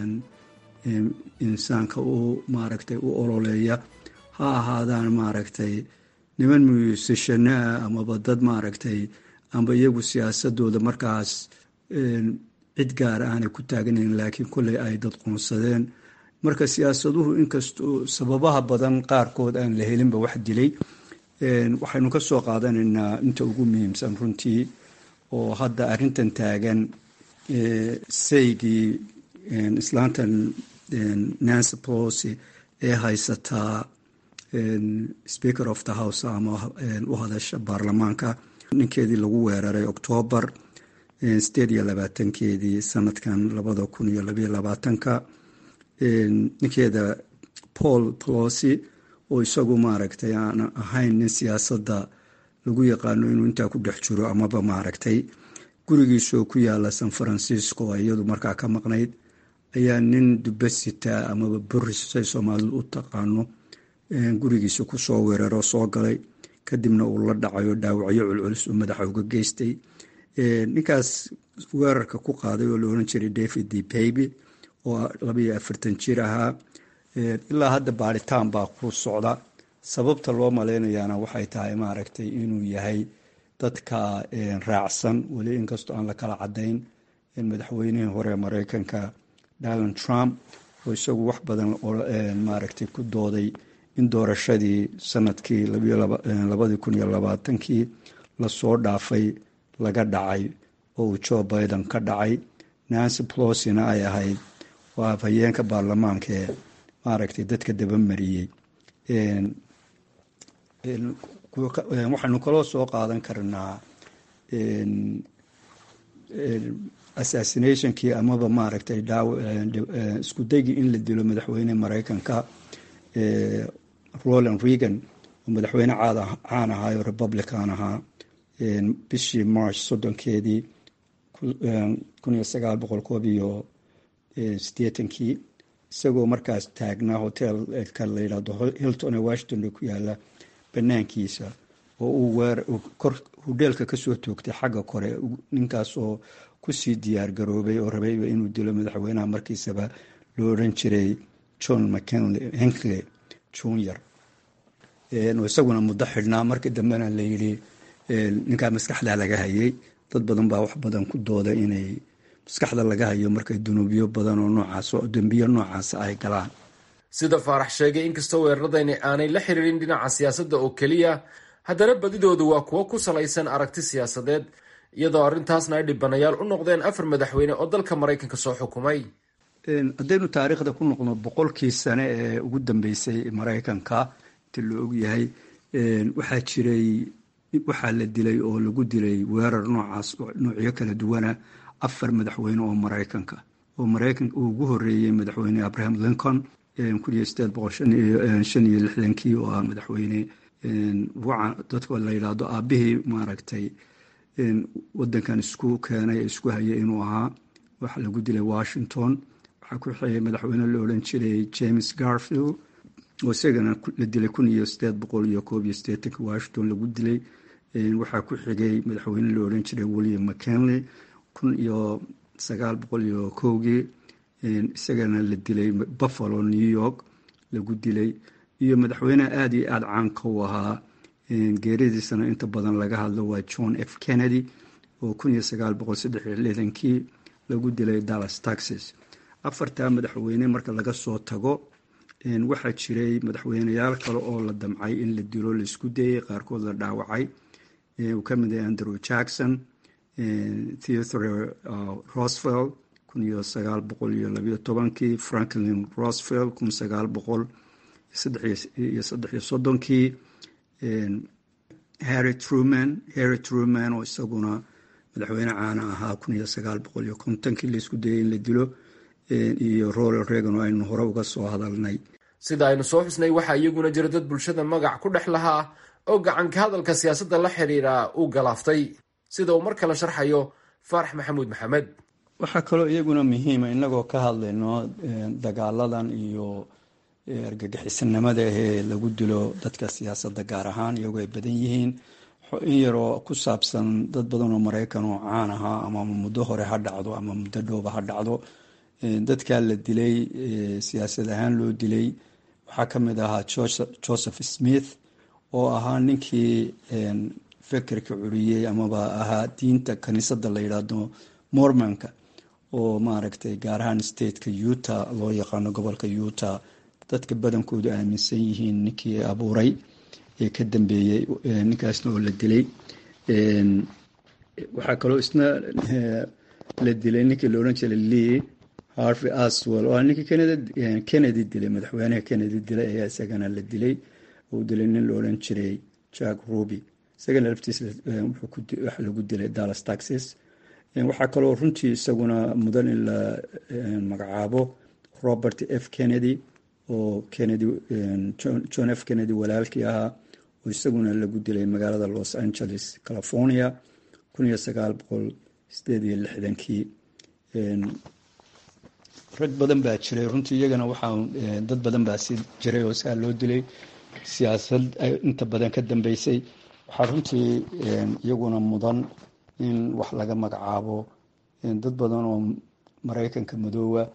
insaanka u maaragtay u ololeeya ha ahaadaan maaragtay niman muusashano ah amaba dad maaragtay amba iyagu siyaasadooda markaas cid gaar aanay ku taagnayn laakiin kolley ay dad qoonsadeen marka siyaasaduhu inkastoo sababaha badan qaarkood aan la helinba wax dilay waxaynu ka soo qaadanaynaa inta ugu muhiimsan runtii oo hadda arrintan taagan saygii islaantan nancy polosi ee haysataa speaker of the house ama u hadasha baarlamaanka ninkeedii lagu weeraray octoobar sideed iyo labaatankeedii sanadkan labada kun iyo labayo labaatanka ninkeeda paul polosi oo isagu maaragtay aan ahayn nin siyaasadda lagu yaqaano inuu intaa ku dhex jiro amaba maaragtay gurigiisoo ku yaala san francisco iyadu markaa ka maqnayd ayaa nin dubasita amaba boris say soomaalidu u taqaano gurigiisa kusoo weeraro soo galay kadibna uu la dhacayo dhaawacyo culculus uu madaxa uga geystay ninkaas weerarka ku qaaday oo la oran jiray david d baby oo labayo afartan jir ahaa ilaa hadda baaritaan baa ku socda sababta loo malaynayaana waxay tahay maaragtay inuu yahay dadka raacsan weli inkastoo aan la kala cadayn madaxweynihii hore mareykanka donald trump oo isagu wax badan maaragtay ku dooday in doorashadii sanadkii labadii kun iyo labaatankii lasoo dhaafay laga dhacay oo uu joe biden ka dhacay nancy plosina ay ahayd waa afhayeenka baarlamaanka ee maaragtay dadka dabamariyey waxaynu kaloo soo qaadan karnaa assassinationkii amaba maaragtay isku daygii in la dilo madaxweyne mareykanka roland reagan oo madaxweyne caan ahaa oo republican ahaa bishii march soddonkeedii kun iyo sagaal boqol koob iyo sideetankii isagoo markaas taagnaa hotelka la yidhahdo hilton ee washington ku yaala banaankiisa oo uu weer kor hudheelka kasoo toogtay xagga kore ninkaas oo kusii diyaar garoobay oo rabayba inuu dilo madaxweynaha markiisaba loo odhan jiray john mckinley henkley junior isaguna muddo xidhnaa markii dambena layidhi ninkaa maskaxda laga hayay dad badan baa wax badan ku dooda inay maskaxda laga hayo markay dunuubyo badan oo noocaas dembiyo noocaas ay galaan sida faarax sheegay inkastoo weeraradani aanay la xiriirin dhinaca siyaasadda oo keliya haddana badidoodu waa kuwo ku salaysan aragti siyaasadeed iyadoo arrintaasna ay dhibanayaal u noqdeen afar madaxweyne oo dalka maraykanka soo xukumay haddaynu taariikhda ku noqno boqolkii sane ee ugu dambeysay maraykanka inta la ogyahay waxaa jiray waxaa la dilay oo lagu dilay weerar noocaas noocyo kala duwana afar madaxweyne oo maraykanka oo maraykanka uu ugu horeeyey madaxweyne abraham lincoln kun iyo sideed boqol shan iyo lixdankii oo ah madaxweyne dadka la yidhaahdo aabihii maaragtay wadankan isku keenay isku hayay inuu ahaa waxa lagu dilay washington waxaa ku xigay madaxweyne la odhan jiray james garfield oo isagana la dilay kun iyo sideed boqol iyo koob iyo sideetanki washington lagu dilay waxaa ku xigay madaxweyne la odhan jiray william mckinley kun iyo sagaal boqol iyo kowgii isagana la dilay buffalo new york lagu dilay iyo madaxweyneha aada iyo aada caanka u ahaa geeridiisana inta badan laga hadlo waa john f kennedy oo kun iyo sagaal boqol saddex iyo lixdankii lagu dilay dallas texas afartaa madaxweyne marka laga soo tago waxaa jiray madaxweyneyaal kale oo la damcay in la dilo laisku dayay qaarkood la dhaawacay uu ka mid yahay andrew jackson theodore rosevelt kun iyo sagaal boqol iyo labayo tobankii franklin rosevelt kun sagaal boqol iyo saddex iyo soddonkii harry truman harry truman oo isaguna madaxweyne caana ahaa kun iyo sagaal boqol iyo kontonkii laisku dayay in la dilo iyo ronald reagan oo aynu hore uga soo hadalnay sida aynu soo xusnay waxaa iyaguna jira dad bulshada magac ku dhex lahaa oo gacanka hadalka siyaasadda la xiriira uu galaaftay sida uu mar kale sharxayo faarax maxamuud maxamed waxaa kaloo iyaguna muhiima inagoo ka hadlayno dagaaladan iyo argagixisanimada ahee lagu dilo dadka siyaasadda gaar ahaan iyagoo ay badan yihiin in yaroo ku saabsan dad badan oo maraykan oo caan ahaa ama muddo hore ha dhacdo ama muddo dhowba ha dhacdo dadkaa la dilay siyaasad ahaan loo dilay waxaa ka mid ahaa joseph smith oo ahaa ninkii fekerka curiyey amaba ahaa diinta kaniisadda la yidhaahdo mormonka oo maaragtay gaar ahaan stateka utah loo yaqaano gobolka utah dadka badankoodu aaminsan yihiin ninkii abuuray ee ka dambeeyey ninkaasna oo la dilay waxaa kaloo isna la dilay ninkii la odhan jiray lee harvey aswell oo ninkii kennedy dilay madaxweynaha kennedy dilay ayaa isagana la dilay uu dilay nin la odhan jiray jack ruby isagana laftiis waxa lagu dilay dallas texas waxaa kaloo runtii isaguna mudan in la magacaabo robert f kennedy oo kennedy john f kennedy walaalkii ahaa oo isaguna lagu dilay magaalada los angeles california kun iyo sagaal boqol sideed iyo lixdankii rag badan baa jiray runtii iyagana waxaa dad badan baa si jiray oo saa loo dilay siyaasad inta badan ka dambeysay waxaa runtii iyaguna mudan in wax laga magacaabo dad badan oo maraykanka madoowa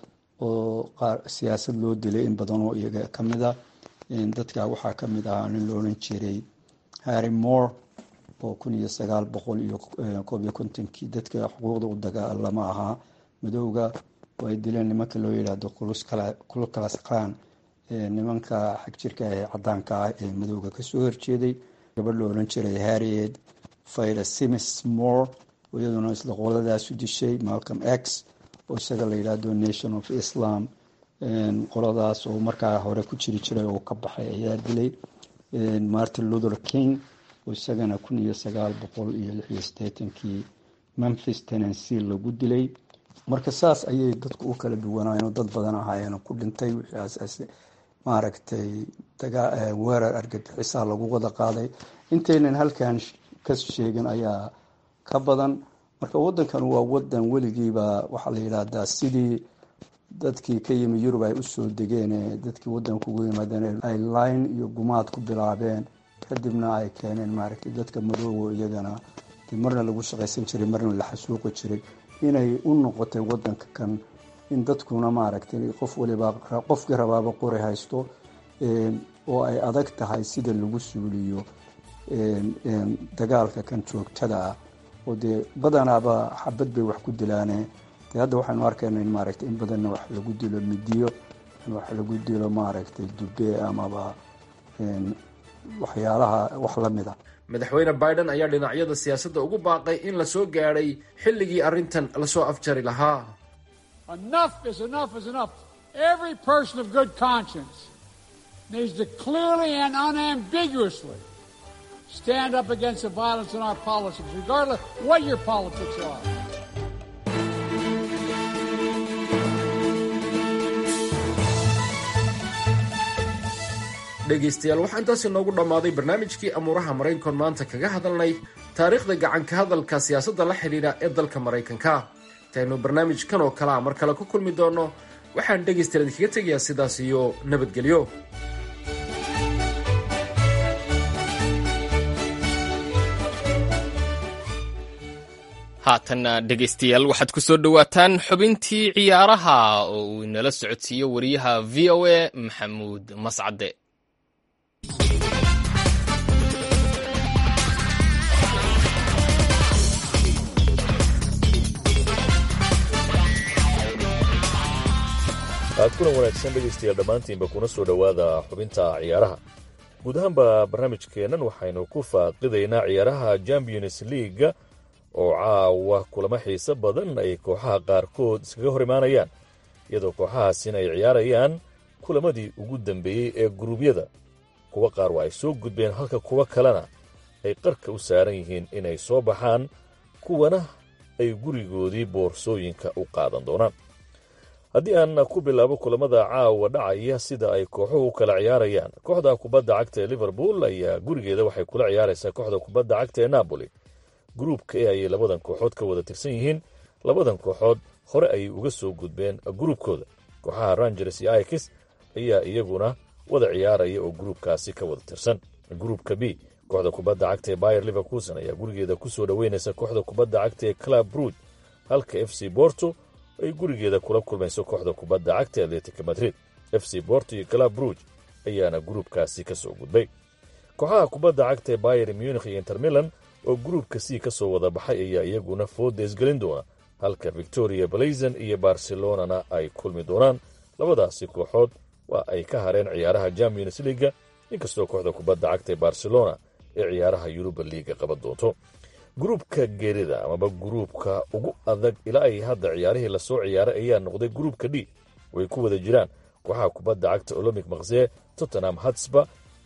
oo qaar siyaasad loo dilay in badan oo iyaga ka mid a dadka waxaa ka mid ahaa nin la odhan jiray harry moore oo kun iyo sagaal boqol iyo koob iyo kontonkii dadka xuquuqda u dagaalama ahaa madowga oo ay dileen nimanka loo yidhaahdo kulkalas klan nimanka xagjirka ee cadaanka ah ee madowga kasoo horjeeday gabadh la odhan jiray harriet fayda simis moore oo iyaduna isla qoladaasu dishay malcolm x oo isaga la yidhaahdo nation of islam qoladaas oo markaa hore ku jiri jiray oo ka baxay ayaa dilay martin luther king oo isagana kun iyo sagaal boqol iyo lix iyo siddeetankii memphis tennessee lagu dilay marka saas ayay dadku u kala duwanaayeen oo dad badan ahaayeen ku dhintay wixii maaragtay weerar argagixisaa lagu wada qaaday intaynan halkan ka sheegin ayaa ka badan marka wadankan waa wadan weligiiba waxaa la yidhaahdaa sidii dadkii ka yimi yurub ay usoo degeen dadkii wadanka ugu yimaadeen ay line iyo gumaad ku bilaabeen kadibna ay keeneen maaragtay dadka madoobo iyagana marna lagu shaqaysan jiray marna la xasuuqi jiray inay u noqotay wadanka kan in dadkuna maaragtay qof waliba qofkii rabaaba qori haysto oo ay adag tahay sida lagu suuliyo dagaalka kan joogtada ah oo dee badanaaba xabad bay wax ku dilaane dee hadda waxaynu arkayna in maaragtay in badanna wax lagu dilo midiyo in wax lagu dilo maaragtay dube amaba waxyaalaha wax la mid a madaxweyne biden ayaa dhinacyada siyaasadda ugu baaqay in la soo gaadhay xilligii arrintan lasoo afjari lahaa Enough is enough is enough. Every person of good conscience needs to clearly and unambiguously stand up against the violence in our politics, regardless what your politics are. dhegaystayaal waxaa intaasi noogu dhammaaday barnaamijkii amuuraha maraykankoon maanta kaga hadalnay taariikhda gacanka hadalka siyaasadda la xidhiidha ee dalka maraykanka intaynu barnaamijkan oo kalea mar kale ku kulmi doonno waxaan dhegaystayaal idinkaga tegayaa sidaas iyo nabadgelyo haatanna dhegaystayaal waxaad ku soo dhowaataan xubintii ciyaaraha oo uu inala socodsiiyo wariyaha v o a maxamuud mascade kulan wanaagsan dhegaystayaal dhammaantiinba kuna soo dhowaada xubinta ciyaaraha guud ahaanba barnaamijkeennan waxaynu ku faaqidaynaa ciyaaraha champions leaga oo caawa kulamo xiise badan ay kooxaha qaarkood iskaga hor imaanayaan iyadoo kooxahaasina ay ciyaarayaan kulamadii ugu dambeeyey ee guruubyada kuwa qaar waa ay soo gudbeen halka kuwa kalena ay qarka u saaran yihiin inay soo baxaan kuwana ay gurigoodii boorsooyinka u qaadan doonaan haddii aan ku bilaabo kulamada caawa dhacaya sida ay kooxuhu u kala ciyaarayaan kooxda kubadda cagta ee liverpool ayaa gurigeeda waxay kula ciyaaraysaa kooxda kubadda cagta ee napoli gruubka e ayay labadan kooxood ka wada tirsan yihiin labadan kooxood hore ayay uga soo gudbeen gruubkooda kooxaha rangers iyo ikis ayaa iyaguna wada ciyaaraya oo gruubkaasi ka wada tirsan gruubka b kooxda kubadda cagta ee bayer liverkuson ayaa gurigeeda kusoo dhoweynaysa kooxda kubadda cagta ee club ruud halka f c borto ay gurigeeda kula kulmayso kooxda kubadda cagta ee atletica madrid f c borto iyo club ruuj ayaana gruubkaasi ka soo gudbay kooxaha kubadda cagta ee bayer munich iyo intermilan oo gruubka c ka soo wada baxay ayaa iyaguna foodees gelin doona halka victoria blazon iyo barcelonana ay kulmi doonaan labadaasi kooxood waa ay ka hareen ciyaaraha champions leaga inkastoo kooxda kubadda cagta ee barcelona ee ciyaaraha yuruba liiga qaban doonto gruubka geerida amaba gruubka ugu adag ilaa ay hadda ciyaarihii lasoo ciyaaray ayaa noqday gruubka d way ku wada jiraan kooxaha kubadda cagta olombic makse tottenham hatsba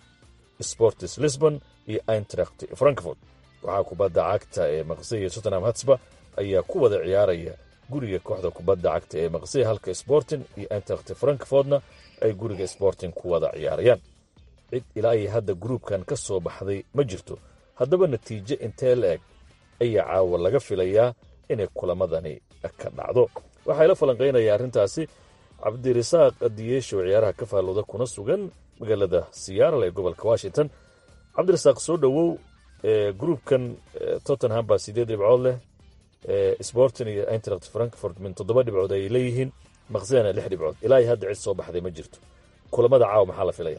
sportis lisbon iyo eintracht frankfort kooxaha kubadda cagta ee makse iyo tottenham hatsba ayaa ku wada ciyaaraya guriga kooxda kubadda cagta ee makse halka sporting iyo eintracht frankfortna ay guriga sporting ku wada ciyaarayaan cid ilaa ay hadda gruubkan ka soo baxday ma jirto haddaba natiijo intee la eg ayaa caawa laga filayaa inay kulamadani ka dhacdo waxaa la falanqaynaya arrintaasi cabdirasaaq diyeesho ciyaaraha ka faallooda kuna sugan magaalada siyaaral ee gobolka washington cabdirasaaq soo dhowow gruubkan tottenham baa sideed dhibcood leh sporting iyo eintracht frankfort min toddoba dhibcood ay leeyihiin maqsena lix dhibcood ilaa iyo hadda cid soo baxday ma jirto kulamada caawa maxaa la filaya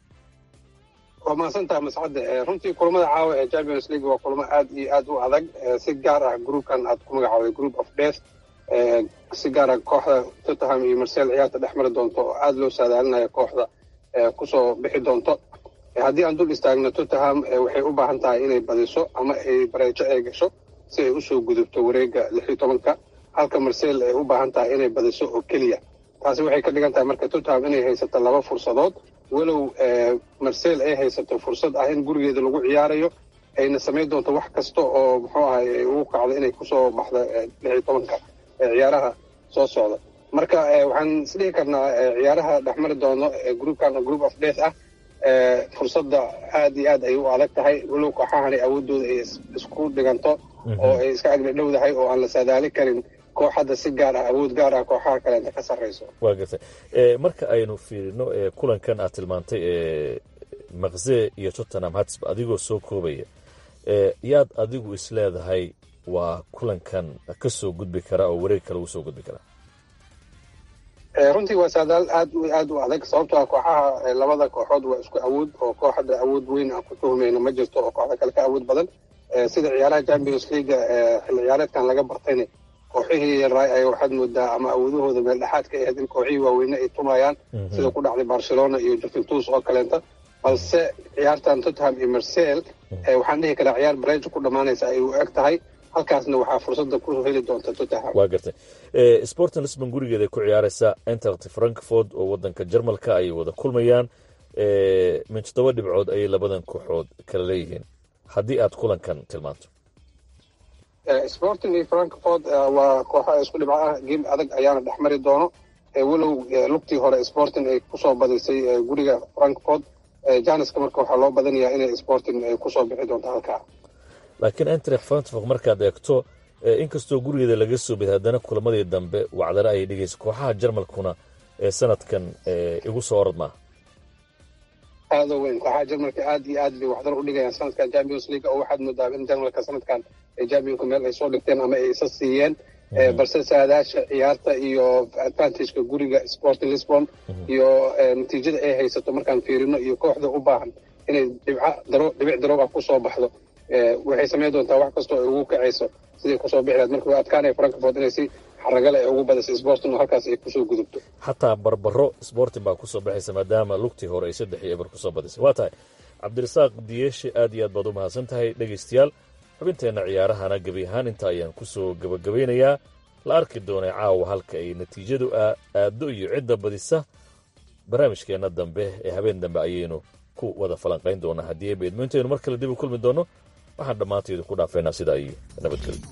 waa mahadsantaha mascadde runtii kulamada caawa ee champions league waa kulamo aad iyo aad u adag si gaar ah groupkan aad ku magacaawday group of death si gaar ah kooxda tottenham iyo marsel ciyaarta dhex mari doonto oo aada loo saadaalinayo kooxda kusoo bixi doonto haddii aan dul istaagno tottenham waxay u baahan tahay inay badiso ama ay bareejo ay gasho si ay usoo gudubto wareega lix iyo tobanka halka marsel ay u baahan tahay inay badiso oo keliya taasi waxay ka dhigan tahay marka tottenham inay haysato laba fursadood walow marsel ay haysato fursad ah in gurigeeda lagu ciyaarayo ayna samayn doonto wax kasta oo muxuu ahay ay ugu kacdo inay kusoo baxdo lix iyo tobanka ciyaaraha soo socda marka waxaan isdhihi karnaa ciyaaraha dhexmari doono groupkan group of death ah fursadda aad iyo aad ay u adag tahay walow kooxahani awoodooda ay isku dhiganto oo ay iska agdha dhowdahay oo aan la saadaali karin koox hadda si gaar ah awood gaar ah kooxaha kaleenta ka sarrayso waa gartay marka aynu fiirino kulankan aad tilmaantay maqse iyo tottenham hatsb adigoo soo koobaya yaad adigu is leedahay waa kulankan ka soo gudbi kara oo wareeg kale uu soo gudbi karaa runtii waa saadaal aad aad u adag sababtoo ah kooxaha labada kooxood waa isku awood oo koox hadda awood weyn aan ku tuhmayno ma jirto oo kooxda kale ka awood badan sida ciyaaraha champions leaga xilli ciyaareedkan laga bartayna kooxihii yaray ay waxaad moodaa ama awoodahooda meel dhexaad ka ahayd in kooxihii waaweyne ay tumayaan sida ku dhacday barcelona iyo juventus oo kaleenta balse ciyaartan tottenham iyo marsel waxaan dhihi karaa ciyaar barejo ku dhammaanaysa ay u eg tahay halkaasna waxaa fursadda ku heli doonta tottenham waa gartay sporting lisbon gurigeeda ku ciyaaraysa eintracht frankfort oo wadanka jarmalka ay wada kulmayaan min toddoba dhibcood ayay labadan kooxood kala leeyihiin haddii aad kulankan tilmaanto sporting iyo frankfort waa kooxa isku dhibco ah geem adag ayaana dhex mari doono walow lugtii hore sporting ay kusoo badisay guriga frankfort janiska marka waxaa loo badanayaa inay sporting kusoo bixi doonto halkaa laakiin eintracht frankfort markaad eegto inkastoo gurigeeda laga soo beda haddana kulamadii dambe wacdare ayay dhigaysa kooxaha jarmalkuna ee sanadkan igu soo orad maaha aada weyn kooxaha jarmalka aad iyo aad bay waxdar u dhigayaan sanadkan champions league oo waxaad moodaa in jarmalka sanadkan championka meel ay soo dhigteen ama ay isa siiyeen balse saadaasha ciyaarta iyo advantageka guriga sporting lisbon iyo natiijada ay haysato markaan fiirino iyo kooxda u baahan inay dhibca daro dhibic daroob ah kusoo baxdo waxay samayn doontaa wax kastoo ay ugu kacayso siday kusoo bixi lahayd marka waa adkaanaya frankfort inay si xaragale ay ugu badisay sporting oo halkaas ay kusoo gudubto xataa barbaro sporting baa kusoo baxaysa maadaama lugtii hore ay saddex iyo eber kusoo badisay waa tahay cabdirasaaq diyeeshe aad iyo aad baad u mahadsan tahay dhegaystayaal xubinteenna ciyaarahana gebi ahaan inta ayaan kusoo gabagabeynayaa la arki doonay caawa halka ay natiijadu aaddo iyo cidda badisa barnaamijkeenna dambe ee habeen dambe ayaynu ku wada falanqayn doonaa haddii beedmo intaynu mar kale dib u kulmi doonno waxaan dhammaantaydu ku dhaafeynaa sidaa iyo nabadgelyo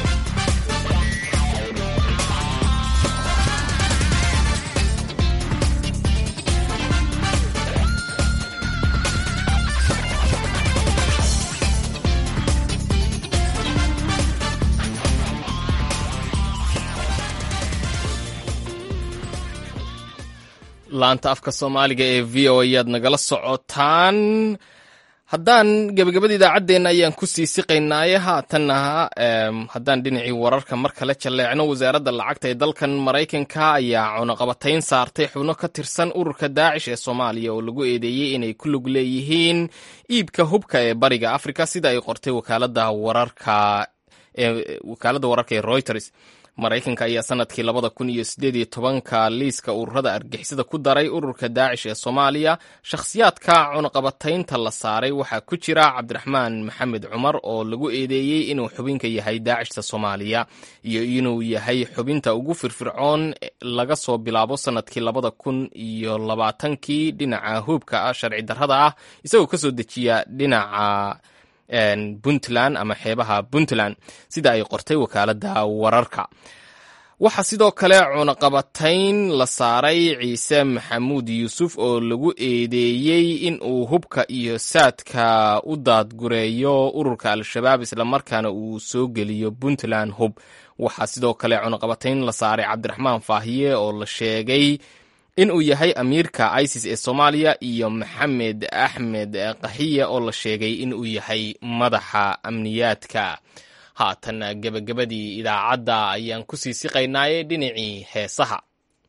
laanta afka soomaaliga ee v o ayaad nagala socotaan haddaan gebagabada idaacaddeenna ayaan ku sii siqaynaaye haatanna haddaan dhinacii wararka mar kale jalleecno wasaaradda lacagta ee dalkan maraykanka ayaa cunaqabatayn saartay xubno ka tirsan ururka daacish ee soomaaliya oo lagu eedeeyey inay ku lug leeyihiin iibka hubka ee bariga afrika sida ay qortay wakaaladda wararka wakaaladda wararka ee reuters maraykanka ayaa sanadkii labada kun iyo sideed iyo tobanka liiska ururada argixisada ku daray ururka daacish ee soomaaliya shakhsiyaadka cunaqabataynta la saaray waxaa ku jira cabdiraxmaan maxamed cumar oo lagu eedeeyey inuu xubinka yahay daacishta soomaaliya iyo inuu yahay xubinta ugu firfircoon laga soo bilaabo sanadkii labada kun iyo labaatankii dhinaca huubka sharci darrada ah isagoo kasoo dejiya dhinaca puntland ama xeebaha puntland sida ay qortay wakaaladda wararka waxaa sidoo kale cunaqabatayn la saaray ciise maxamuud yuusuf oo lagu eedeeyey in uu hubka iyo saadka u daadgureeyo ururka al-shabaab islamarkaana uu soo geliyo puntland hub waxaa sidoo kale cunaqabatayn la saaray cabdiraxmaan faahiye oo la sheegay in uu yahay amiirka isis ee soomaaliya iyo maxamed axmed kaxiye oo la sheegay in uu yahay madaxa amniyaadka haatan gebagabadii idaacadda ayaan ku sii siqaynaaye dhinacii heesaha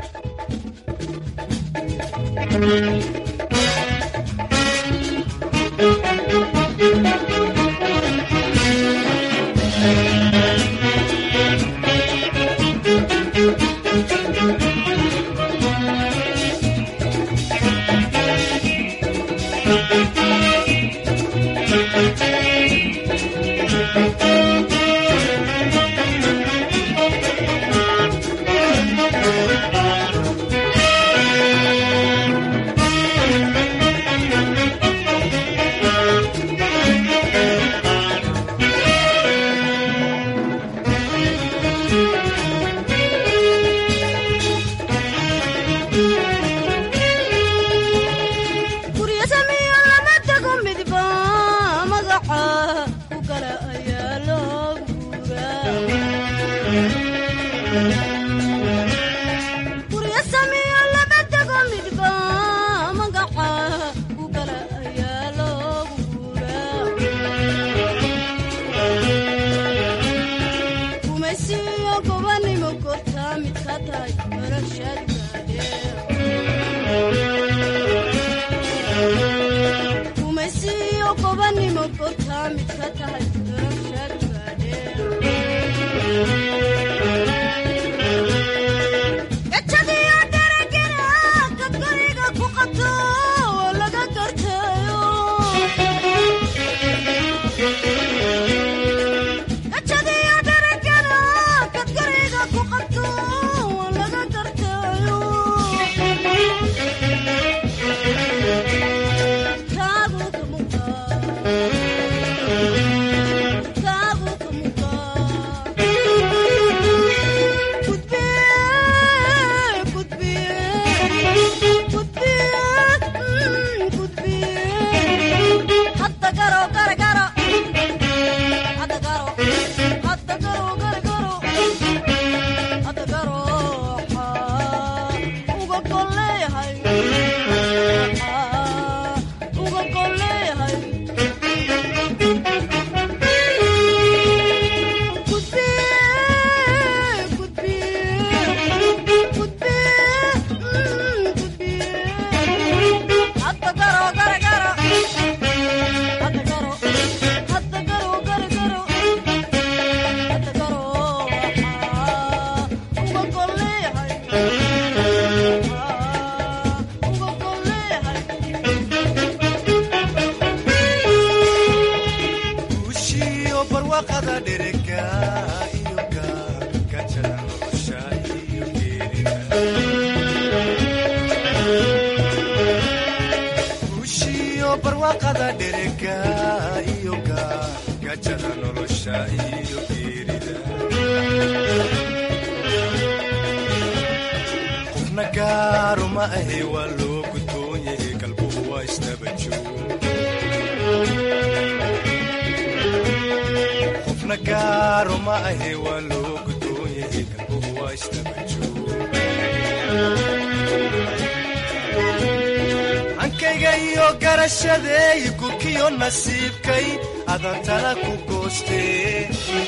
hankayga iyo garashadeey gurkiyo nasiibkay adantana ku goostee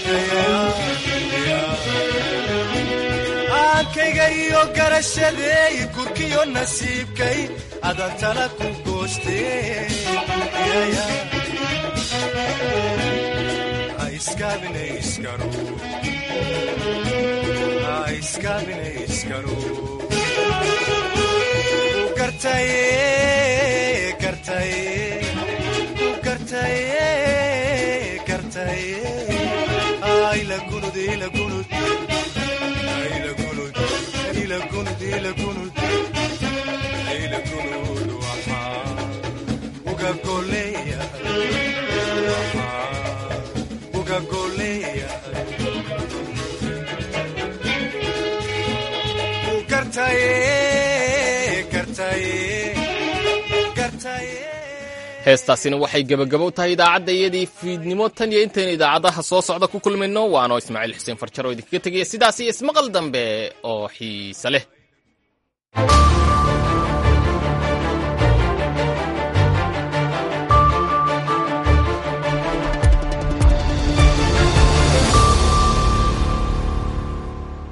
hankayga iyo garashadeey gurkiyo nasiibkay adantana ku goostee heestaasina waxay gebagabo u tahay idaacadda iyadii fiidnimo tan iyo intaynu idaacadaha soo socda ku kulmayno waanoo ismaaciil xuseen farjaro idinkaga tegaya sidaas iyo ismaqal dambe oo xiise leh